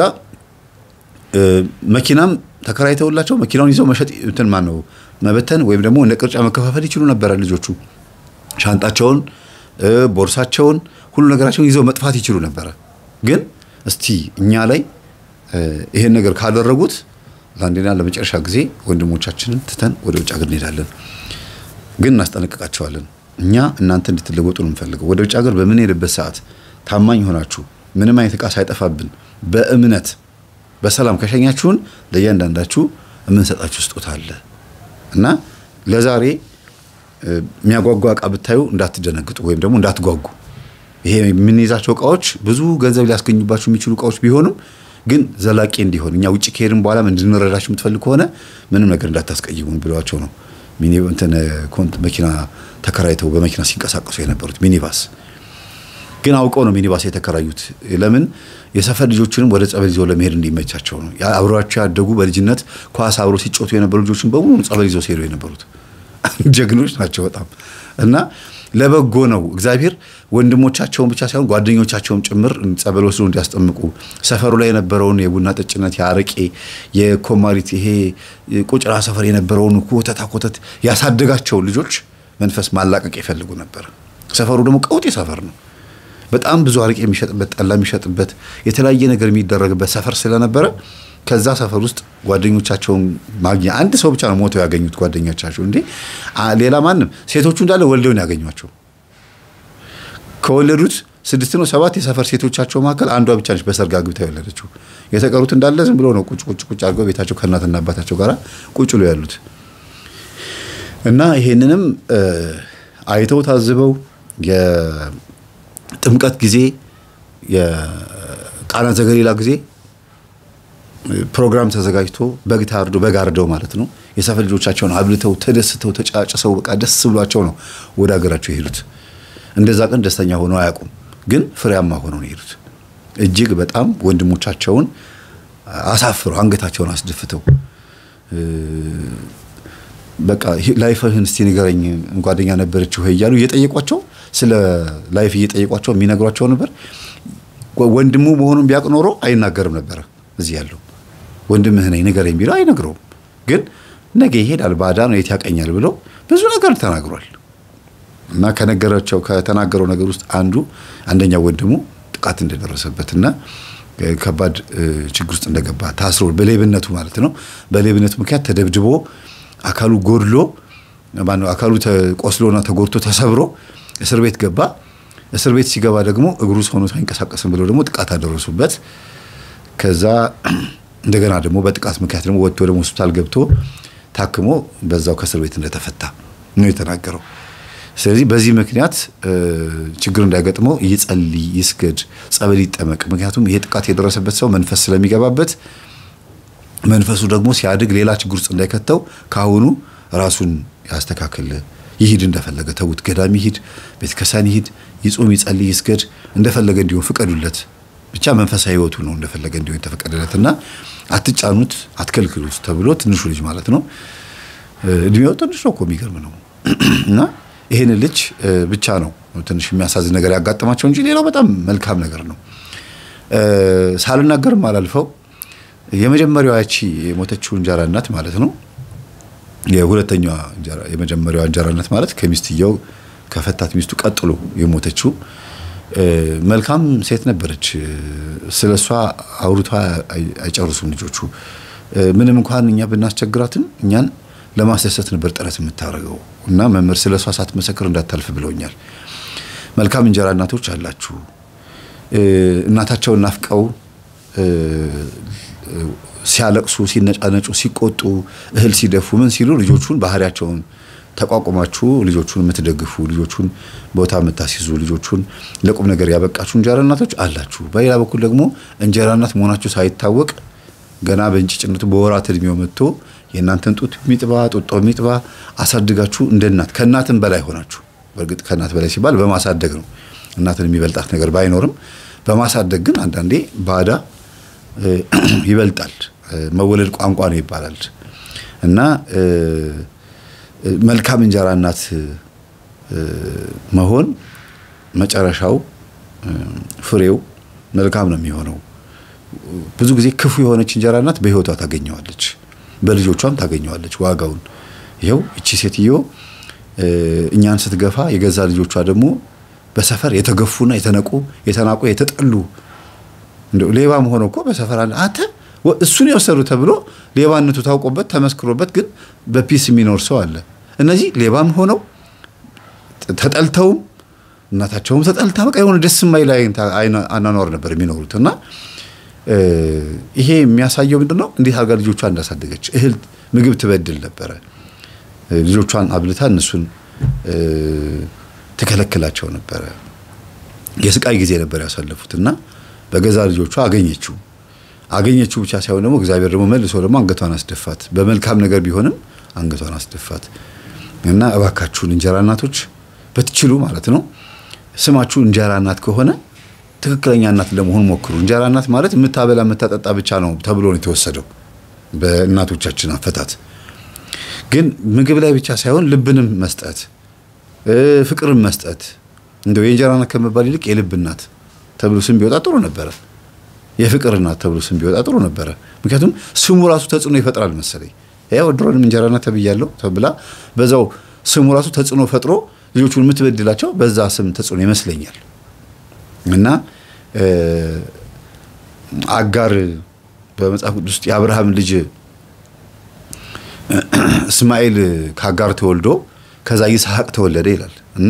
መኪናም ተከራይተውላቸው መኪናውን ይዘው መሸጥ እንትን ማን ነው መበተን ወይም ደግሞ እንደ ቅርጫ መከፋፈል ይችሉ ነበረ። ልጆቹ ሻንጣቸውን፣ ቦርሳቸውን፣ ሁሉ ነገራቸውን ይዘው መጥፋት ይችሉ ነበረ። ግን እስቲ እኛ ላይ ይሄን ነገር ካደረጉት ለአንዴና ለመጨረሻ ጊዜ ወንድሞቻችንን ትተን ወደ ውጭ ሀገር እንሄዳለን። ግን እናስጠነቅቃቸዋለን። እኛ እናንተ እንድትለወጡ ነው የምፈልገው። ወደ ውጭ ሀገር በምንሄድበት ሰዓት ታማኝ ሆናችሁ ምንም አይነት ዕቃ ሳይጠፋብን በእምነት በሰላም ከሸኛችሁን ለእያንዳንዳችሁ የምንሰጣችሁ ስጦታ አለ እና ለዛሬ የሚያጓጓ ዕቃ ብታዩ እንዳትደነግጡ ወይም ደግሞ እንዳትጓጉ። ይሄ የምንይዛቸው ዕቃዎች ብዙ ገንዘብ ሊያስገኙባችሁ የሚችሉ ዕቃዎች ቢሆኑም ግን ዘላቂ እንዲሆን እኛ ውጭ ከሄድን በኋላ እንድንረዳችሁ የምትፈልግ ከሆነ ምንም ነገር እንዳታስቀይሙን ብለዋቸው ነው እንትን መኪና ተከራይተው በመኪና ሲንቀሳቀሱ የነበሩት ሚኒባስ ግን አውቀው ነው ሚኒባስ የተከራዩት። ለምን የሰፈር ልጆችንም ወደ ጸበል ይዘው ለመሄድ እንዲመቻቸው ነው። አብሯቸው ያደጉ በልጅነት ኳስ አብሮ ሲጮቱ የነበሩ ልጆችን በሙሉ ጸበል ይዘው ሲሄዱ የነበሩት ጀግኖች ናቸው በጣም እና ለበጎ ነው። እግዚአብሔር ወንድሞቻቸውን ብቻ ሳይሆን ጓደኞቻቸውም ጭምር ጸበል ወስዶ እንዲያስጠምቁ ሰፈሩ ላይ የነበረውን የቡና ጠጭነት፣ የአረቄ፣ የኮማሪት ይሄ ቁጭራ ሰፈር የነበረውን ኮተታ ኮተት ያሳደጋቸውን ልጆች መንፈስ ማላቀቅ ይፈልጉ ነበር። ሰፈሩ ደግሞ ቀውጤ ሰፈር ነው። በጣም ብዙ አረቄ የሚሸጥበት ጠላ የሚሸጥበት የተለያየ ነገር የሚደረግበት ሰፈር ስለነበረ ከዛ ሰፈር ውስጥ ጓደኞቻቸውን ማግኘት አንድ ሰው ብቻ ነው ሞተው ያገኙት ጓደኞቻቸው። እንዴ ሌላ ማንም ሴቶቹ እንዳለ ወልደውን ያገኟቸው። ከወለዱት ስድስት ነው ሰባት የሰፈር ሴቶቻቸው መካከል አንዷ ብቻ ነች በሰርግ አግብታ የወለደችው። የተቀሩት እንዳለ ዝም ብሎ ነው ቁጭ ቁጭ ቁጭ አድርገው ቤታቸው ከእናትና አባታቸው ጋር ቁጭ ብሎ ያሉት እና ይሄንንም አይተው ታዝበው የጥምቀት ጊዜ የቃና ዘገሊላ ጊዜ ፕሮግራም ተዘጋጅቶ በግ ታርዶ በግ አርደው ማለት ነው የሰፈር ልጆቻቸውን አብልተው ተደስተው ተጫጭሰው በቃ ደስ ብሏቸው ነው ወደ ሀገራቸው የሄዱት። እንደዛ ቀን ደስተኛ ሆነው አያውቁም፣ ግን ፍሬያማ ሆነው ነው የሄዱት። እጅግ በጣም ወንድሞቻቸውን አሳፍረው አንገታቸውን አስደፍተው በቃ ላይፍህን እስቲ ንገረኝ ጓደኛ ነበረችው ወይ እያሉ እየጠየቋቸው ስለ ላይፍ እየጠየቋቸው የሚነግሯቸው ነበር። ወንድሙ መሆኑን ቢያውቅ ኖሮ አይናገርም ነበረ እዚህ ያለው ወንድምህ ነኝ ንገረኝ ቢለው አይነግረውም። ግን ነገ ይሄዳል ባዳ ነው የት ያቀኛል ብለው ብዙ ነገር ተናግሯል። እና ከነገራቸው ከተናገረው ነገር ውስጥ አንዱ አንደኛው ወንድሙ ጥቃት እንደደረሰበትና ከባድ ችግር ውስጥ እንደገባ ታስሮ በሌብነቱ ማለት ነው። በሌብነቱ ምክንያት ተደብድቦ አካሉ ጎድሎ ማነው አካሉ ቆስሎና ተጎድቶ ተሰብሮ እስር ቤት ገባ። እስር ቤት ሲገባ ደግሞ እግሩ ሰውነቱ አይንቀሳቀስም ብለው ደግሞ ጥቃት አደረሱበት። ከዛ እንደገና ደግሞ በጥቃት ምክንያት ደግሞ ወጥቶ ደግሞ ሆስፒታል ገብቶ ታክሞ በዛው ከእስር ቤት እንደተፈታ ነው የተናገረው። ስለዚህ በዚህ ምክንያት ችግር እንዳይገጥመው ይጸልይ፣ ይስገድ፣ ጸበል ይጠመቅ። ምክንያቱም ይሄ ጥቃት የደረሰበት ሰው መንፈስ ስለሚገባበት መንፈሱ ደግሞ ሲያድግ ሌላ ችግር ውስጥ እንዳይከተው ከአሁኑ ራሱን ያስተካክል፣ ይሂድ፣ እንደፈለገ ተዉት፣ ገዳም ይሂድ፣ ቤተክርስቲያን ይሂድ፣ ይጹም፣ ይጸልይ፣ ይስገድ፣ እንደፈለገ እንዲሆን ፍቀዱለት። ብቻ መንፈሳዊ ሕይወቱ ነው እንደፈለገ እንዲሆን የተፈቀደለትና አትጫኑት፣ አትከልክሉት ተብሎ ትንሹ ልጅ ማለት ነው እድሜው ትንሽ ነው እኮ የሚገርም ነው እና ይህን ልጅ ብቻ ነው ትንሽ የሚያሳዝን ነገር ያጋጠማቸው እንጂ ሌላው በጣም መልካም ነገር ነው። ሳልናገርም አላልፈው የመጀመሪያዋ ያቺ የሞተችው እንጀራ እናት ማለት ነው። የሁለተኛዋ የመጀመሪያዋ እንጀራ እናት ማለት ከሚስትየው ከፈታት ሚስቱ ቀጥሎ የሞተችው መልካም ሴት ነበረች። ስለ እሷ አውርቷ አይጨርሱም ልጆቹ። ምንም እንኳን እኛ ብናስቸግራትም እኛን ለማስደሰት ነበር ጥረት የምታደርገው እና መምህር ስለ እሷ ሳትመሰክር እንዳታልፍ ብለውኛል። መልካም እንጀራ እናቶች አላችሁ። እናታቸውን ናፍቀው ሲያለቅሱ፣ ሲነጫነጩ፣ ሲቆጡ፣ እህል ሲደፉ ምን ሲሉ ልጆቹን ባህሪያቸውን ተቋቁማችሁ ልጆቹን የምትደግፉ ልጆቹን ቦታ የምታስይዙ ልጆቹን ለቁም ነገር ያበቃችሁ እንጀራ እናቶች አላችሁ። በሌላ በኩል ደግሞ እንጀራ እናት መሆናችሁ ሳይታወቅ ገና በእንጭጭነቱ በወራት እድሜው መጥቶ የእናንተን ጡት ሚጥባ ጡጦ ሚጥባ አሳድጋችሁ እንደ እናት ከእናትም በላይ ሆናችሁ። በእርግጥ ከእናት በላይ ሲባል በማሳደግ ነው። እናትን የሚበልጣት ነገር ባይኖርም በማሳደግ ግን አንዳንዴ ባዳ ይበልጣል። መወለድ ቋንቋ ነው ይባላል እና መልካም እንጀራ እናት መሆን መጨረሻው ፍሬው መልካም ነው የሚሆነው። ብዙ ጊዜ ክፉ የሆነች እንጀራ እናት በሕይወቷ ታገኘዋለች፣ በልጆቿም ታገኘዋለች ዋጋውን። ይኸው እቺ ሴትዮ እኛን ስትገፋ የገዛ ልጆቿ ደግሞ በሰፈር የተገፉና የተነቁ የተናቁ የተጠሉ እንደው ሌባም ሆኖ እኮ በሰፈር አለ አንተ እሱን የወሰዱ ተብሎ ሌባነቱ ታውቆበት ተመስክሮበት ግን በፒስ የሚኖር ሰው አለ። እነዚህ ሌባም ሆነው ተጠልተውም እናታቸውም ተጠልታ በቃ የሆነ ደስ የማይል አኗኗር ነበር የሚኖሩት እና ይሄ የሚያሳየው ምንድን ነው? እንዴት አድርጋ ልጆቿን እንዳሳደገች እህል ምግብ ትበድል ነበረ። ልጆቿን አብልታ እነሱን ትከለክላቸው ነበረ። የስቃይ ጊዜ ነበር ያሳለፉት እና በገዛ ልጆቿ አገኘችው። አገኘችው ብቻ ሳይሆን ደግሞ እግዚአብሔር ደግሞ መልሶ ደግሞ አንገቷን አስደፋት። በመልካም ነገር ቢሆንም አንገቷን አስደፋት እና እባካችሁን እንጀራ እናቶች በትችሉ ማለት ነው ስማችሁ እንጀራ እናት ከሆነ ትክክለኛ እናት ለመሆን ሞክሩ። እንጀራ እናት ማለት የምታበላ የምታጠጣ ብቻ ነው ተብሎ ነው የተወሰደው በእናቶቻችን አፈታት። ግን ምግብ ላይ ብቻ ሳይሆን ልብንም መስጠት፣ ፍቅርን መስጠት እንደው የእንጀራ እናት ከመባል ይልቅ የልብ እናት ተብሎ ስም ቢወጣ ጥሩ ነበረ። የፍቅር እናት ተብሎ ስም ቢወጣ ጥሩ ነበረ። ምክንያቱም ስሙ ራሱ ተጽዕኖ ይፈጥራል መሰለኝ። ያው ድሮንም እንጀራ እናት ተብያለሁ ተብላ በዛው ስሙ ራሱ ተጽዕኖ ፈጥሮ ልጆቹን የምትበድላቸው በዛ ስም ተጽዕኖ ይመስለኛል። እና አጋር በመጽሐፍ ቅዱስ ውስጥ የአብርሃም ልጅ እስማኤል ከአጋር ተወልዶ ከዛ ይስሐቅ ተወለደ ይላል እና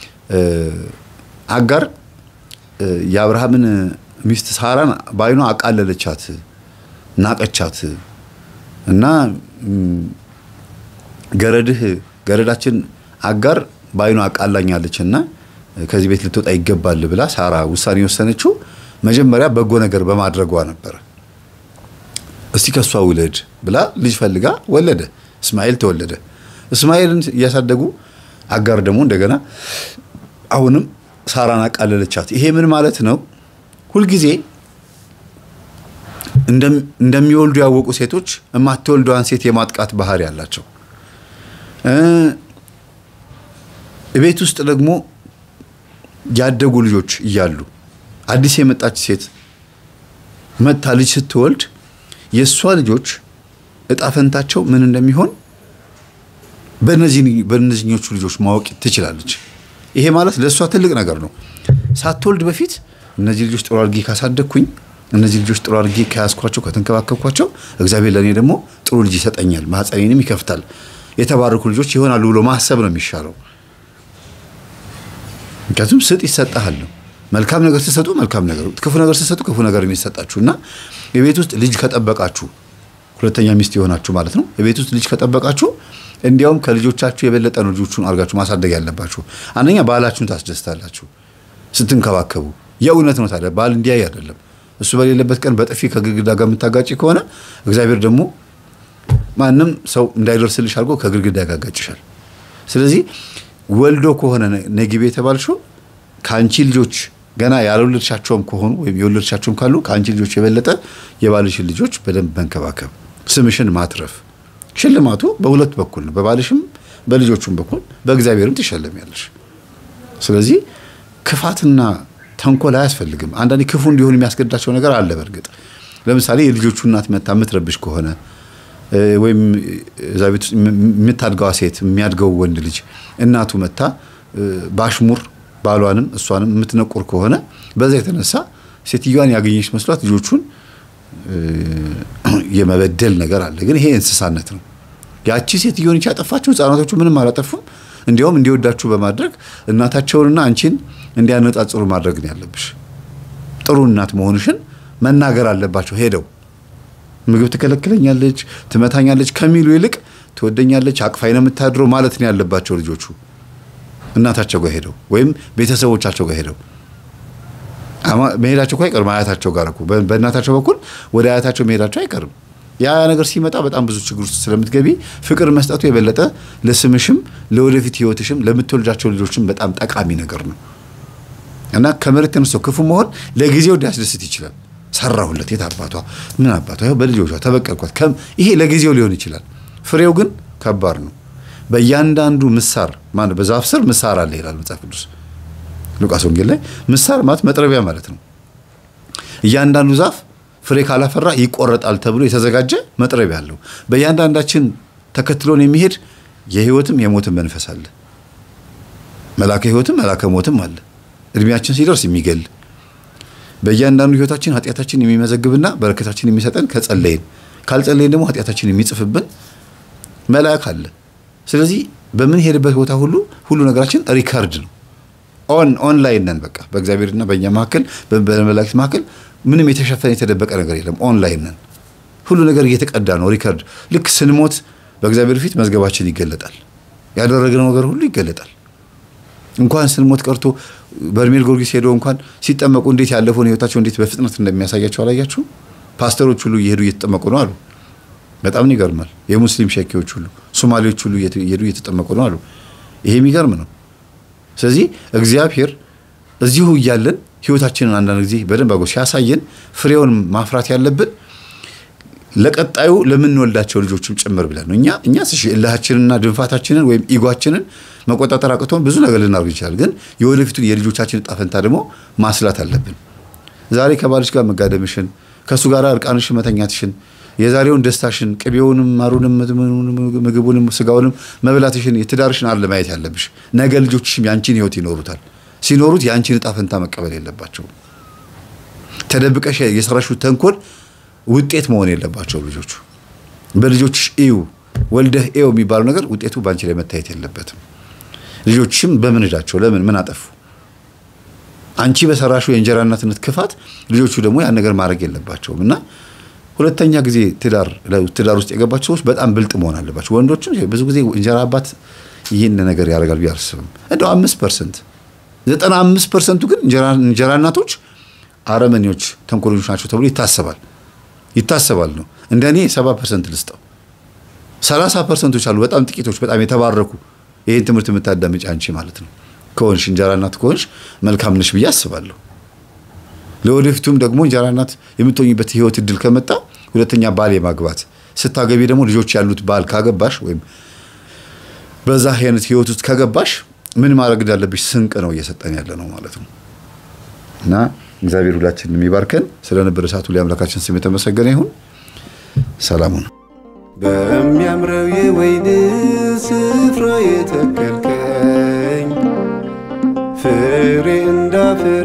አጋር የአብርሃምን ሚስት ሳራን በዓይኗ አቃለለቻት፣ ናቀቻት እና ገረድህ ገረዳችን አጋር በዓይኗ አቃላኛለች እና ከዚህ ቤት ልትወጣ ይገባል ብላ ሳራ ውሳኔ የወሰነችው መጀመሪያ በጎ ነገር በማድረጓ ነበረ። እስቲ ከሷ ውለድ ብላ ልጅ ፈልጋ ወለደ። እስማኤል ተወለደ። እስማኤልን እያሳደጉ አጋር ደግሞ እንደገና አሁንም ሳራን አቃለለቻት። ይሄ ምን ማለት ነው? ሁልጊዜ እንደሚወልዱ ያወቁ ሴቶች የማትወልደዋን ሴት የማጥቃት ባህሪ ያላቸው፣ ቤት ውስጥ ደግሞ ያደጉ ልጆች እያሉ አዲስ የመጣች ሴት መጥታ ልጅ ስትወልድ የእሷ ልጆች እጣ ፈንታቸው ምን እንደሚሆን በእነዚህኞቹ ልጆች ማወቅ ትችላለች። ይሄ ማለት ለእሷ ትልቅ ነገር ነው። ሳትወልድ በፊት እነዚህ ልጆች ጥሩ አድርጌ ካሳደግኩኝ፣ እነዚህ ልጆች ጥሩ አድርጌ ከያዝኳቸው፣ ከተንከባከብኳቸው እግዚአብሔር ለእኔ ደግሞ ጥሩ ልጅ ይሰጠኛል፣ ማህፀኔንም ይከፍታል፣ የተባረኩ ልጆች ይሆናሉ ብሎ ማሰብ ነው የሚሻለው። ምክንያቱም ስጥ ይሰጠሃል ነው። መልካም ነገር ስትሰጡ መልካም ነገር፣ ክፉ ነገር ስትሰጡ ክፉ ነገር የሚሰጣችሁ እና የቤት ውስጥ ልጅ ከጠበቃችሁ ሁለተኛ ሚስት የሆናችሁ ማለት ነው። የቤት ውስጥ ልጅ ከጠበቃችሁ እንዲያውም ከልጆቻችሁ የበለጠ ነው ልጆቹን አድርጋችሁ ማሳደግ ያለባችሁ። አንደኛ ባላችሁን ታስደስታላችሁ ስትንከባከቡ። የእውነት ነው። ታዲያ ባል እንዲያይ አይደለም። እሱ በሌለበት ቀን በጥፊ ከግድግዳ ጋር የምታጋጭ ከሆነ እግዚአብሔር ደግሞ ማንም ሰው እንዳይደርስልሽ አድርጎ ከግድግዳ ያጋጋጭሻል። ስለዚህ ወልዶ ከሆነ ነጊቤ የተባልሽው ከአንቺ ልጆች ገና ያልወለድሻቸውም ከሆኑ ወይም የወለድሻቸውም ካሉ ከአንቺ ልጆች የበለጠ የባልሽን ልጆች በደንብ መንከባከብ፣ ስምሽን ማትረፍ። ሽልማቱ በሁለት በኩል ነው። በባልሽም በልጆቹም በኩል በእግዚአብሔርም ትሸለሚያለሽ። ስለዚህ ክፋትና ተንኮል አያስፈልግም። አንዳንዴ ክፉ እንዲሆን የሚያስገድዳቸው ነገር አለ። በእርግጥ ለምሳሌ የልጆቹ እናት መታ የምትረብሽ ከሆነ ወይም እዛ ቤት ውስጥ የምታድገዋ ሴት የሚያድገው ወንድ ልጅ እናቱ መታ በአሽሙር ባሏንም እሷንም የምትነቁር ከሆነ በዛ የተነሳ ሴትዮዋን ያገኘች መስሏት ልጆቹን የመበደል ነገር አለ። ግን ይሄ እንስሳነት ነው። ያቺ ሴትዮን ያጠፋችሁ ህፃናቶቹ ምንም አላጠፉም። እንዲያውም እንዲወዳችሁ በማድረግ እናታቸውንና አንቺን እንዲያነጻጽሩ ማድረግ ነው ያለብሽ። ጥሩ እናት መሆንሽን መናገር አለባቸው። ሄደው ምግብ ትከለክለኛለች፣ ትመታኛለች ከሚሉ ይልቅ ትወደኛለች፣ አቅፋይ ነው የምታድረው ማለት ነው ያለባቸው ልጆቹ እናታቸው ጋር ሄደው ወይም ቤተሰቦቻቸው ጋር ሄደው መሄዳቸው እኮ አይቀርም። አያታቸው ጋር እኮ በእናታቸው በኩል ወደ አያታቸው መሄዳቸው አይቀርም። ያ ነገር ሲመጣ በጣም ብዙ ችግር ውስጥ ስለምትገቢ ፍቅር መስጠቱ የበለጠ ለስምሽም ለወደፊት ህይወትሽም ለምትወልጃቸው ልጆችም በጣም ጠቃሚ ነገር ነው እና ከመሬት ተነስቶ ክፉ መሆን ለጊዜው ሊያስደስት ይችላል። ሰራሁለት፣ የት አባቷ ምን አባቷ በልጆቿ ተበቀልኳት፣ ይሄ ለጊዜው ሊሆን ይችላል። ፍሬው ግን ከባድ ነው። በእያንዳንዱ ምሳር ማነው በዛፍ ስር ምሳር አለ ይላል መጽሐፍ ቅዱስ ሉቃስ ወንጌል ላይ ምሳር ማለት መጥረቢያ ማለት ነው። እያንዳንዱ ዛፍ ፍሬ ካላፈራ ይቆረጣል ተብሎ የተዘጋጀ መጥረቢያ አለው። በእያንዳንዳችን ተከትሎን የሚሄድ የህይወትም የሞትም መንፈስ አለ። መላከ ህይወትም መላከ ሞትም አለ። እድሜያችን ሲደርስ የሚገል በእያንዳንዱ ህይወታችን ኃጢአታችን የሚመዘግብና በረከታችን የሚሰጠን ከጸለይን፣ ካልጸለይን ደግሞ ኃጢአታችን የሚጽፍብን መልአክ አለ። ስለዚህ በምንሄድበት ቦታ ሁሉ ሁሉ ነገራችን ሪካርድ ነው። ኦን ኦንላይን ነን። በቃ በእግዚአብሔርና በእኛ መካከል በመላእክት መካከል ምንም የተሸፈነ የተደበቀ ነገር የለም። ኦንላይን ነን። ሁሉ ነገር እየተቀዳ ነው። ሪካርድ ልክ ስንሞት በእግዚአብሔር ፊት መዝገባችን ይገለጣል። ያደረግነው ነገር ሁሉ ይገለጣል። እንኳን ስንሞት ቀርቶ በርሜል ጊዮርጊስ ሄደው እንኳን ሲጠመቁ እንዴት ያለፈውን ህይወታቸው እንዴት በፍጥነት እንደሚያሳያቸው አላያችሁም? ፓስተሮች ሁሉ እየሄዱ እየተጠመቁ ነው አሉ። በጣም ይገርማል። የሙስሊም ሸኪዎች ሁሉ ሶማሌዎች ሁሉ እየሄዱ እየተጠመቁ ነው አሉ። ይሄ የሚገርም ነው። ስለዚህ እግዚአብሔር እዚሁ እያለን ህይወታችንን አንዳንድ ጊዜ በደንብ አጎ ሲያሳየን ፍሬውን ማፍራት ያለብን ለቀጣዩ ለምንወልዳቸው ልጆችም ጭምር ብለን ነው። እኛ እኛ እልሃችንንና ድንፋታችንን ወይም ኢጓችንን መቆጣጠር አቅቶን ብዙ ነገር ልናደርግ ይችላል። ግን የወደፊቱን የልጆቻችን እጣ ፈንታ ደግሞ ማስላት አለብን። ዛሬ ከባልሽ ጋር መጋደምሽን፣ ከእሱ ጋር እርቃንሽን መተኛትሽን የዛሬውን ደስታሽን ቅቤውንም ማሩንም ምግቡንም ስጋውንም መብላትሽን የትዳርሽን አለ ማየት ያለብሽ። ነገ ልጆችሽም ያንቺን ህይወት ይኖሩታል። ሲኖሩት የአንቺን እጣ ፈንታ መቀበል የለባቸውም። ተደብቀሽ የሰራሽው ተንኮል ውጤት መሆን የለባቸውም ልጆቹ። በልጆችሽ እዩ ወልደህ ኤው የሚባለው ነገር ውጤቱ በአንቺ ላይ መታየት የለበትም። ልጆችሽም በምን እዳቸው ለምን ምን አጠፉ? አንቺ በሰራሹ የእንጀራ እናትነት ክፋት ልጆቹ ደግሞ ያን ነገር ማድረግ የለባቸውም እና ሁለተኛ ጊዜ ትዳር ትዳር ውስጥ የገባቸው ሰዎች በጣም ብልጥ መሆን አለባቸው። ወንዶችም ብዙ ጊዜ እንጀራ አባት ይህን ነገር ያደርጋል ብዬ አልስብም። እንደው አምስት ፐርሰንት ዘጠና አምስት ፐርሰንቱ ግን እንጀራ እናቶች አረመኔዎች፣ ተንኮሎች ናቸው ተብሎ ይታሰባል ይታሰባል ነው። እንደ እኔ ሰባ ፐርሰንት ልስጠው። ሰላሳ ፐርሰንቶች አሉ በጣም ጥቂቶች፣ በጣም የተባረኩ ይህን ትምህርት የምታዳምጪ አንቺ ማለት ነው ከሆንሽ እንጀራ እናት ከሆንሽ መልካም ነሽ ብዬ አስባለሁ። ለወደፊቱም ደግሞ እንጀራ እናት የምትሆኝበት ህይወት እድል ከመጣ ሁለተኛ ባል የማግባት ስታገቢ ደግሞ ልጆች ያሉት ባል ካገባሽ ወይም በዛ አይነት ህይወት ውስጥ ከገባሽ ምን ማድረግ እንዳለብሽ ስንቅ ነው እየሰጠን ያለ ነው ማለት ነው። እና እግዚአብሔር ሁላችንን የሚባርከን ስለነበረ ሰዓቱ ላይ አምላካችን ስም የተመሰገነ ይሁን። ሰላሙ ነው። በሚያምረው የወይን ስፍራ የተከልከኝ ፍሬ እንዳፈራ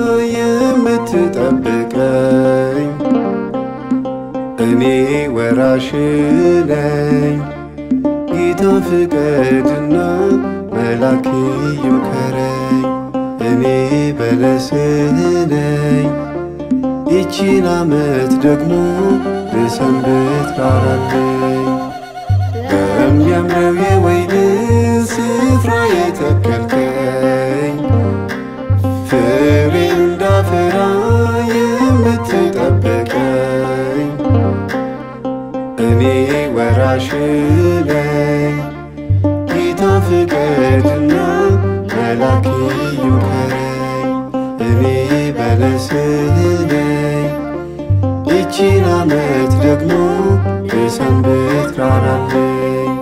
የምትጠብቀኝ እኔ ወራሽ ነኝ። ጌታ ፍቀድና መላክ ይምከረኝ። እኔ በለስህ ነኝ። ይቺን ዓመት ደግሞ ልሰንብት ራራለኝ በሚያምረው የወይን ስፍራ የተከልከኝ ፍሬ እንዳፈራ የምትጠብቀኝ እኔ ወራሽ ነኝ። ጌታ ፍቀድና መላክ ይምከረኝ። እኔ በለስህ ነኝ። ይቺን ዓመት ደግሞ ልሰንብት ራራለኝ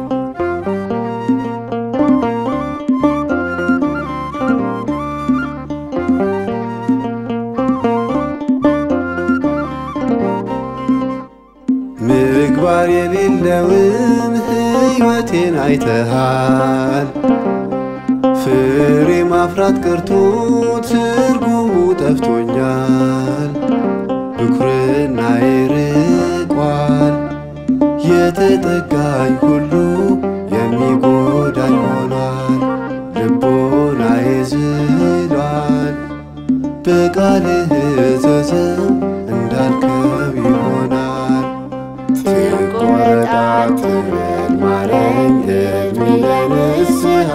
ምግባር የሌለውን ሕይወቴን አይተሃል። ፍሬ ማፍራት ቀርቶ ትርጉሙ ጠፍቶኛል። ብኩርና ይርቋል። የተጠጋኝ ሁሉ የሚጎዳኝ ሆኗል። ልቦና ይዝሏል። በቃልህ እዘዘው እንዳልከው ይሆናል። ትቆረጣ ትበል ማረኝ እድሜ ለንስሐ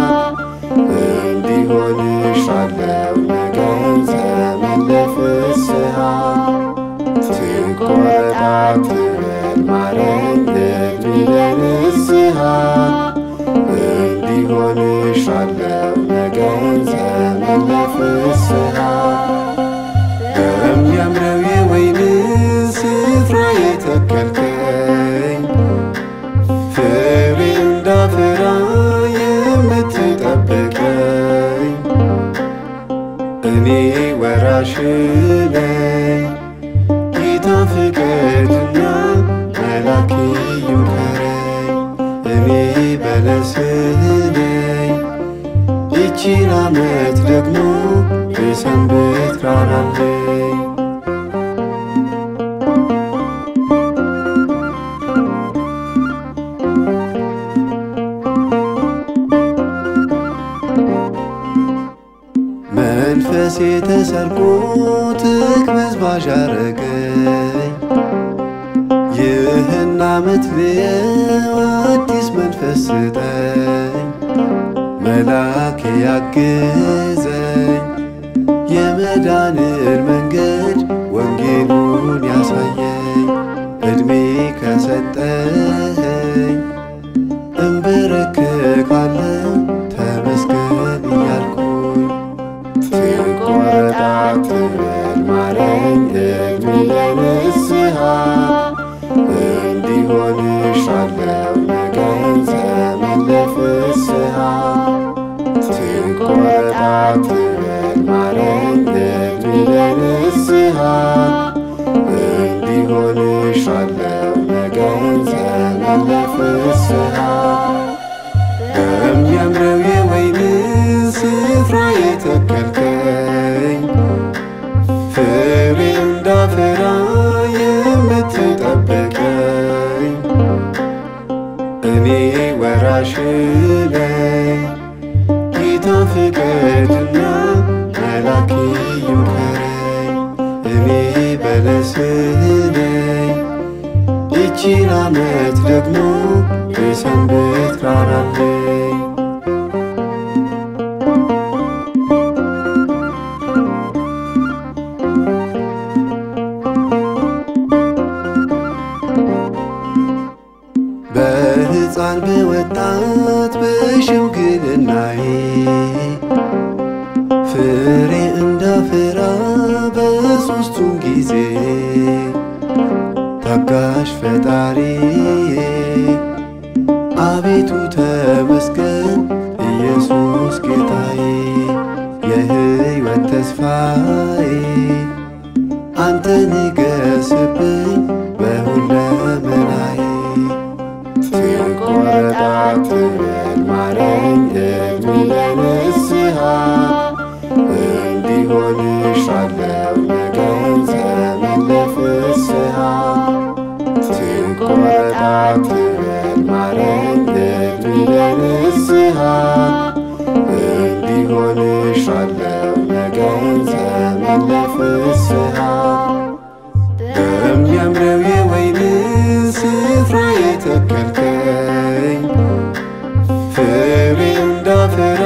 እንዲሆንሻለው ነገን ዘመን ለፍስሐ ትቆረጣ ትበል ማረኝ እድሜ ለንስሐ እንዲሆንሻለው ነገን ዘመን ለፍስሐ በሚያምረው የወይን ስፍራ የተከልከኝ ፍሬ እንዳፈራ የምትጠብቀኝ እኔ ወራሽ ነኝ። ጌታ ፍቀድና መላክ ይምከረኝ። እኔ በለስህ ነኝ። ይቺን ዓመት ደግሞ ልሰንብት ራራለኝ መንፈሴ ተሰርቆ ትቅበዝባዥ አረገኝ። ይህን ዓመት ልየው አዲስ መንፈስ ስጠኝ። መላክ ያግዘኝ የመዳንን መንገድ ወንጌሉን ያሳየኝ ዕድሜ ከሰጠኸኝ እንበረከካለሁ ተመስገን እያልኩኝ ትቆረጣ ትበል ማረኝ እድሜ ለንስሐ እንዲሆንሻለው ነገን ዘመን ለፍስሐ ትቆረጣ ትበል ማረኝ እድሜ ለንስሐ እንዲሆንሻለው ነገን ዘመን ለፍስሐ በሚያምረው የወይን ስፍራ የተከልከኝ ፍሬ እንዳፈራ የምትጠብቀኝ እኔ ወራሽ ነኝ። ጌታ ፍቀድና መላክ ይምከረኝ። እኔ በለስህ ነኝ። ይቺን ዓመት ደግሞ ልሰንብት ራራለኝ በሕፃን በወጣት በሽምግልናዬ ፍሬ እንዳፈራ በሦስቱም ጊዜ ታጋሽ ፈጣሪ አቤቱ ተመስገን ኢየሱስ ጌታዬ የሕይወት ተስፋዬ አንተ ንገስብኝ በሁለመ ትቆረጥ አትበል ማረኝ እድሜ ለንስሐ እንዲሆንሻለው ነገን ዘመን ለፍስሐ ትቆረጥ አትበል ማረኝ እድሜ ለንስሐ እንዲሆንሻለው ነገን ዘመን ለፍስሐ በሚያምረው የወይን ስፍራ የተከልከኝ ፍሬ እንዳፈራ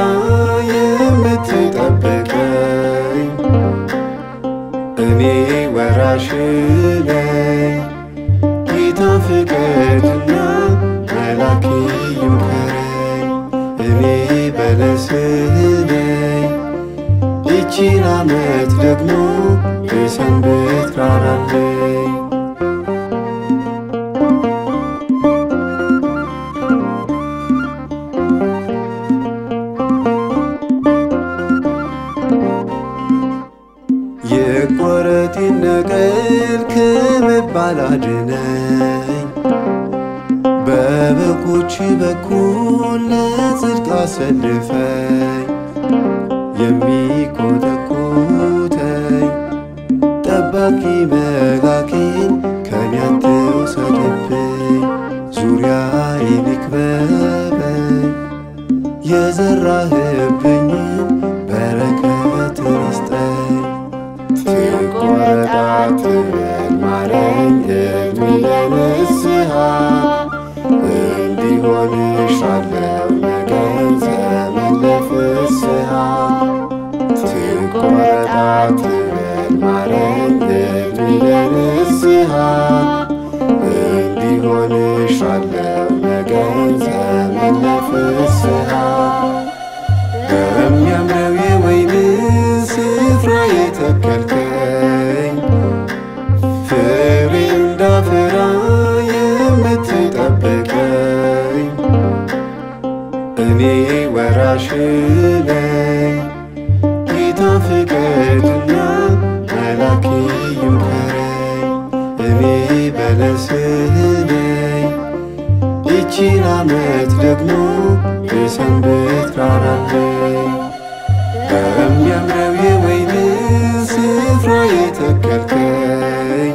የምትጠብቀኝ እኔ ወራሽ ነኝ ጌታ ፍቀድና መላክ ይምከረኝ እኔ በለስህ ነኝ ይቺን ዓመት ደግሞ የሰንበት ራራለኝ የቆረጥ ነቀል ከመባል አድነኝ በበጎች በኩል ለጽድቅ አሰልፈኝ የሚኮተኩተኝ ጠባቂ መላኬን ከኔ አትውሰድብኝ ዙሪያዬን ይክበበኝ የዘራህብኝን በረከትን ይስጠኝ ትቆረጥ አትበል ማረኝ እድሜ ለንስሐ እንዲሆንሻለው ነገን ዘመን ለፍስሐ ትቆረጥ አትበል ማረኝ እድሜ ለንስሐ እንዲሆንሻለው ነገን ዘመን ለፍስሐ በሚያምረው የወይን ስፍራ የተከልከኝ ፍሬ እንዳፈራ የምትጠብቀኝ እኔ ወራሽ ነኝ ጌታ ፍቀድና መላክ ይምከረኝ እኔ በለስህ ነኝ ይቺን ዓመት ደግሞ የሰንበት ራራለኝ በሚያምረው የወይን ስፍራ የተከልከኝ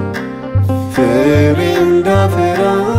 ፍሬ እንዳፈራ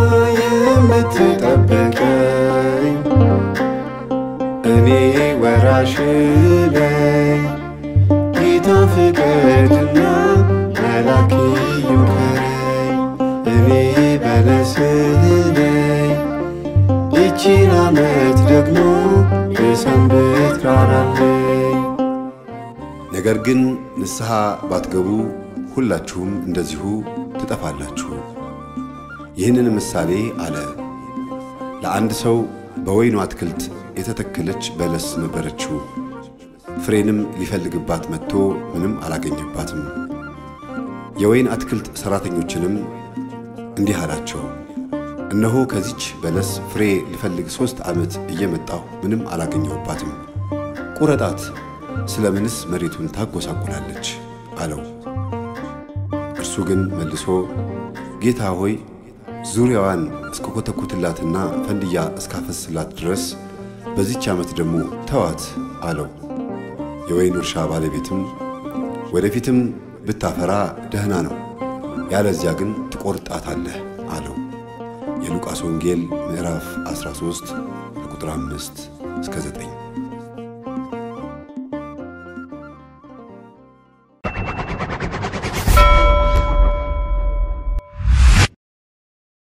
የምትጠብቀኝ እኔ ወራሽ ነኝ ጌታ ፍቀድና መላክ ይምከረኝ እኔ በለስህ ነኝ ይቺን ዓመት ደግሞ የሰንበት ራራለኝ ነገር ግን ንስሐ ባትገቡ ሁላችሁም እንደዚሁ ትጠፋላችሁ። ይህንን ምሳሌ አለ። ለአንድ ሰው በወይኑ አትክልት የተተከለች በለስ ነበረችው። ፍሬንም ሊፈልግባት መጥቶ ምንም አላገኘባትም። የወይን አትክልት ሠራተኞችንም እንዲህ አላቸው፣ እነሆ ከዚች በለስ ፍሬ ልፈልግ ሦስት ዓመት እየመጣሁ ምንም አላገኘሁባትም። ቁረጣት፣ ስለምንስ መሬቱን ታጎሳቁላለች? አለው። እርሱ ግን መልሶ ጌታ ሆይ ዙሪያዋን እስከኮተኩትላትና ፈንድያ እስካፈስላት ድረስ በዚች ዓመት ደግሞ ተዋት አለው። የወይኑ እርሻ ባለቤትም ወደፊትም ብታፈራ ደህና ነው፣ ያለዚያ ግን ትቆርጣታለህ አለው። የሉቃስ ወንጌል ምዕራፍ 13 ከቁጥር 5 እስከ 9